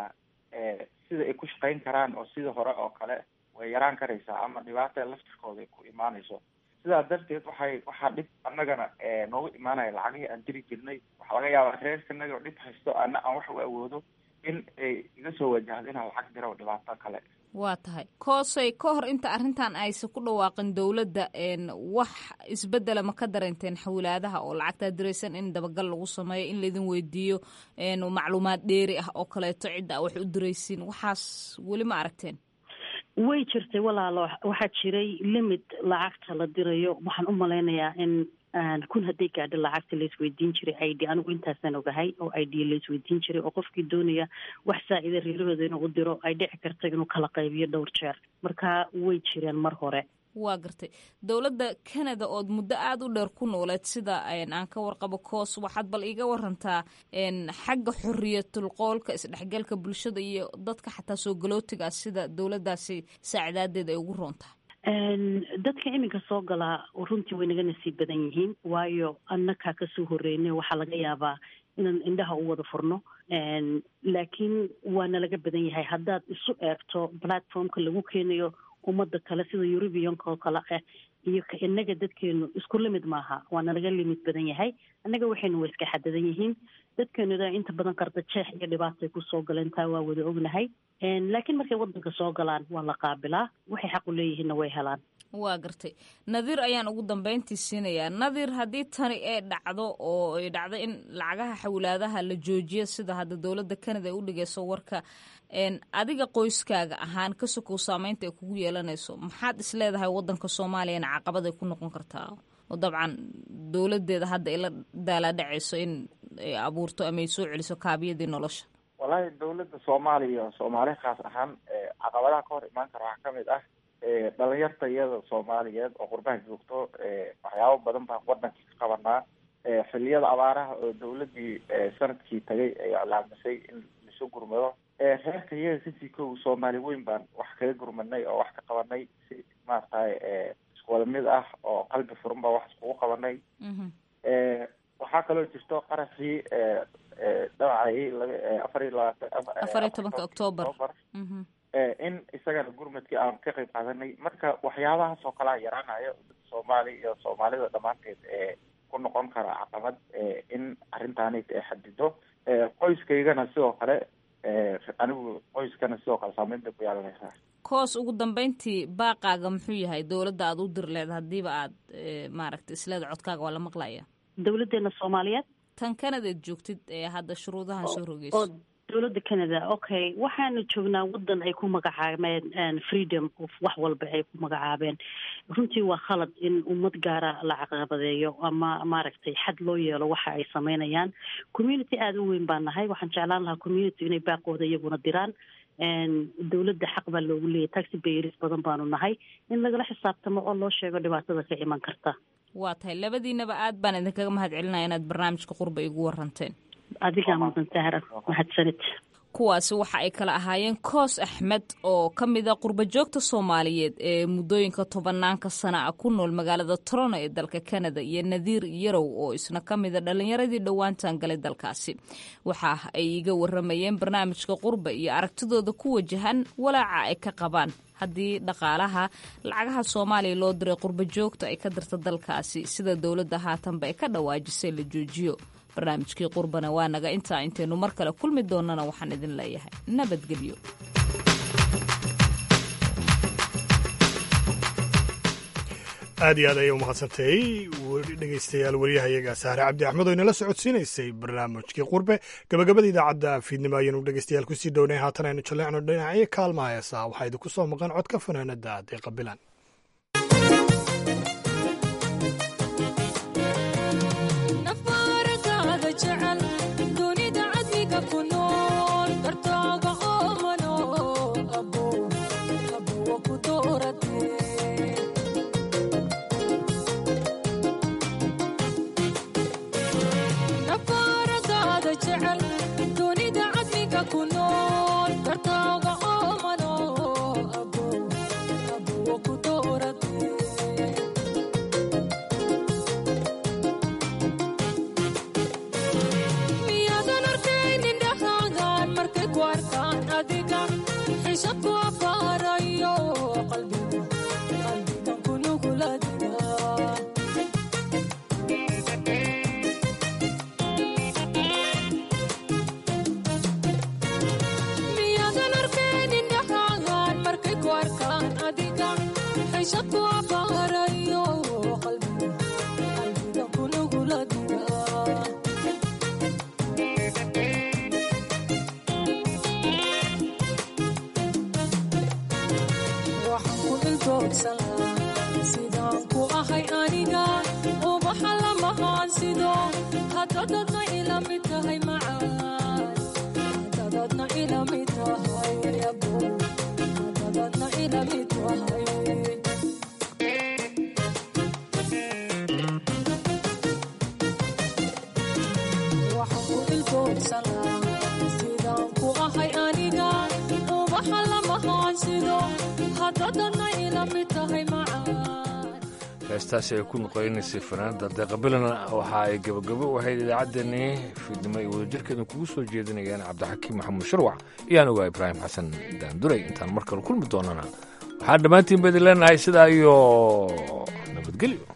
sida ay ku shaqayn karaan oo sida hore oo kale way yaraan karaysaa ama dhibaata laftirkooda ay ku imaanayso sidaa darteed waxay waxaa dhib annagana noogu imaanaya lacagihii aan diri jirnay waxaa laga yaabaa reerkanaga dhib haysto ana aan wax u awoodo in ay iga soo wajahdo inaan lacag diro dhibaato kale waa tahay koosey ka hor inta arrintan aysa ku dhawaaqin dowladda wax isbedela ma ka dareenteen xawlaadaha oo lacagtaa diraysan in dabagal lagu sameeyo in laydin weydiiyo macluumaad dheeri ah oo kaleeto cidda a wax u diraysiin waxaas weli ma aragteen way jirtay walaalo waxaa jiray limit lacagta la dirayo waxaan u malaynayaa in kun hadday gaadho lacagta laisweydiin jiray i d anigu intaasaan ogahay oo i d laisweydiin jiray oo qofkii doonaya wax saa-ida reerahooda inuu u diro ay dhici karta inuu kala qaybiyo dhowr jeer marka way jireen mar hore waa gartay dowladda canada ood muddo aada u dheer ku nooleed sida aan ka warqabo coos waxaad bal iiga warantaa xagga xoriyatul qoolka isdhexgalka bulshada iyo dadka xataa soo galootiga sida dowladdaasi saacdaadeed ay ugu roontahay dadka iminka soo galaa runtii way naga nasiib badan yihiin waayo annakaa kasoo horeynay waxaa laga yaabaa inaan indhaha u wada furno laakiin waana laga badan yahay haddaad isu eegto platformka lagu keenayo ummadda kale sida eurubianka oo kale ah iyo ka inaga dadkeenu isku limid maaha waana laga limid badan yahay annaga waxaynu wa iska xadadan yihiin dadkeenuda inta badan qarda jeex iyo dhibaatay kusoo galeen taa waa wada ognahay laakiin markay wadanka soo galaan waa la qaabilaa waxay xaq u leeyihiinna way helaan waa gartay nadiir ayaan ugu dambeyntii siinayaa nadiir haddii tani ay dhacdo oo ay dhacdo in lacagaha xawlaadaha la joojiyo sida hadda dowladda canada ay u dhigayso warka adiga qoyskaaga ahaan ka sokow saameynta ay kugu yeelanayso maxaad is leedahay wadanka soomaaliyana caqabad ay ku noqon kartaa oo dabcan dowladeeda hadda ila daalaadhacayso in ay abuurto ama ay soo celiso kaabiyadii nolosha wallaahi dawladda soomaaliya soomaali khaas ahaan caqabadaha ka hor imaan kara waxaa kamid ah dhalinyarta iyada soomaaliyeed oo qurbaha joogto waxyaabo badan baan wadankii ka qabanaa xiliyada abaaraha oo dawladii sanadkii tagay ay iclaamisay in lasu gurmado reerka iyaga kasii kow soomaali weyn baan wax kaga gurmanay oo wax ka qabanay si maaragtay iskuwada mid ah oo qalbi furan baa wax iskugu qabanay waxaa kaloo jirto qaraxii dhawacay afar iyo labaatan afar iyo tobanka octoobar in isagana gurmadkii aan ka qayb qaadanay marka waxyaabahaas oo kalea yaraanayo soomaali iyo soomaalida dhammaanteed ee ku noqon kara caqabad in arrintaanit ay xadido qoyskaygana sidoo kale anigu qoyskana sidoo kale saameyn bay ku yeelanaysaa koos ugu dambeyntii baaqaaga muxuu yahay dowladda aada u dir leed haddiiba aad maaragta isleeda codkaaga waa la maqlaya dowladeena soomaaliyeed tan canadaad joogtid ee hadda shuruudahan soo rogeyso oo dowladda canada okay waxaanu joognaa wadan ay ku magacaabeen freedom of wax walba ay ku magacaabeen runtii waa khalad in ummad gaara la caqabadeeyo ama maaragtay xad loo yeelo waxa ay sameynayaan community aada u weyn baan nahay waxaan jeclaan lahaa community inay baaqooda iyaguna diraan dowladda xaq baa loogu leeyahy taxi bayris badan baanu nahay in lagala xisaabtamo oo loo sheego dhibaatada ka iman karta waa tahay labadiinaba aad baan idinkaga mahad celinaya inaad barnaamijka qurba igu waranteen adigaa mudan sahra mahadsanid kuwaasi waxa ay kala ahaayeen koos axmed oo ka mid a qurbajoogta soomaaliyeed ee muddooyinka tobanaanka sana a ku nool magaalada torono ee dalka canada iyo nadiir yarow oo isna ka mida dhallinyaradii dhowaantan galay dalkaasi waxa ay iga waramayeen barnaamijka qurba iyo aragtidooda ku wajahan walaaca ay ka qabaan haddii dhaqaalaha lacagaha soomaaliya loo diray qurbajoogta ay ka dirta dalkaasi sida dowladda haatanba ay ka dhawaajisay la joojiyo barnaamijkii qurbana waa naga intaa intaynu mar kale kulmi doonana waxaan idin leeyahay nabadgelyo aad iyo aad ayay umahadsantahay dhegeystayaal wariyahayaga saare cabdi axmed oo inala socodsiinaysay barnaamijkii qurbe gabagabada idaacadda fiidnimo ayaynu dhegeystayaal kusii dhownay haatan aynu jaleecno dhinacyo kaalmaha heesaa waxaa idinku soo maqan codka fanaanada deeqa bilan heestaasi ay ku noqonaysay fanaanada deeqabilana waxa ay gabagabo u ahayd idaacaddeenii fiidnimo ay wadajirkeedu kugu soo jeedinayaan cabdixakiim maxamuud sharwac iyaan ogaa ibraahim xasan daanduray intaan mar kale kulmi doonana waxaan dhammaantiin ba idin leenahay sidaa iyo nabadgelyo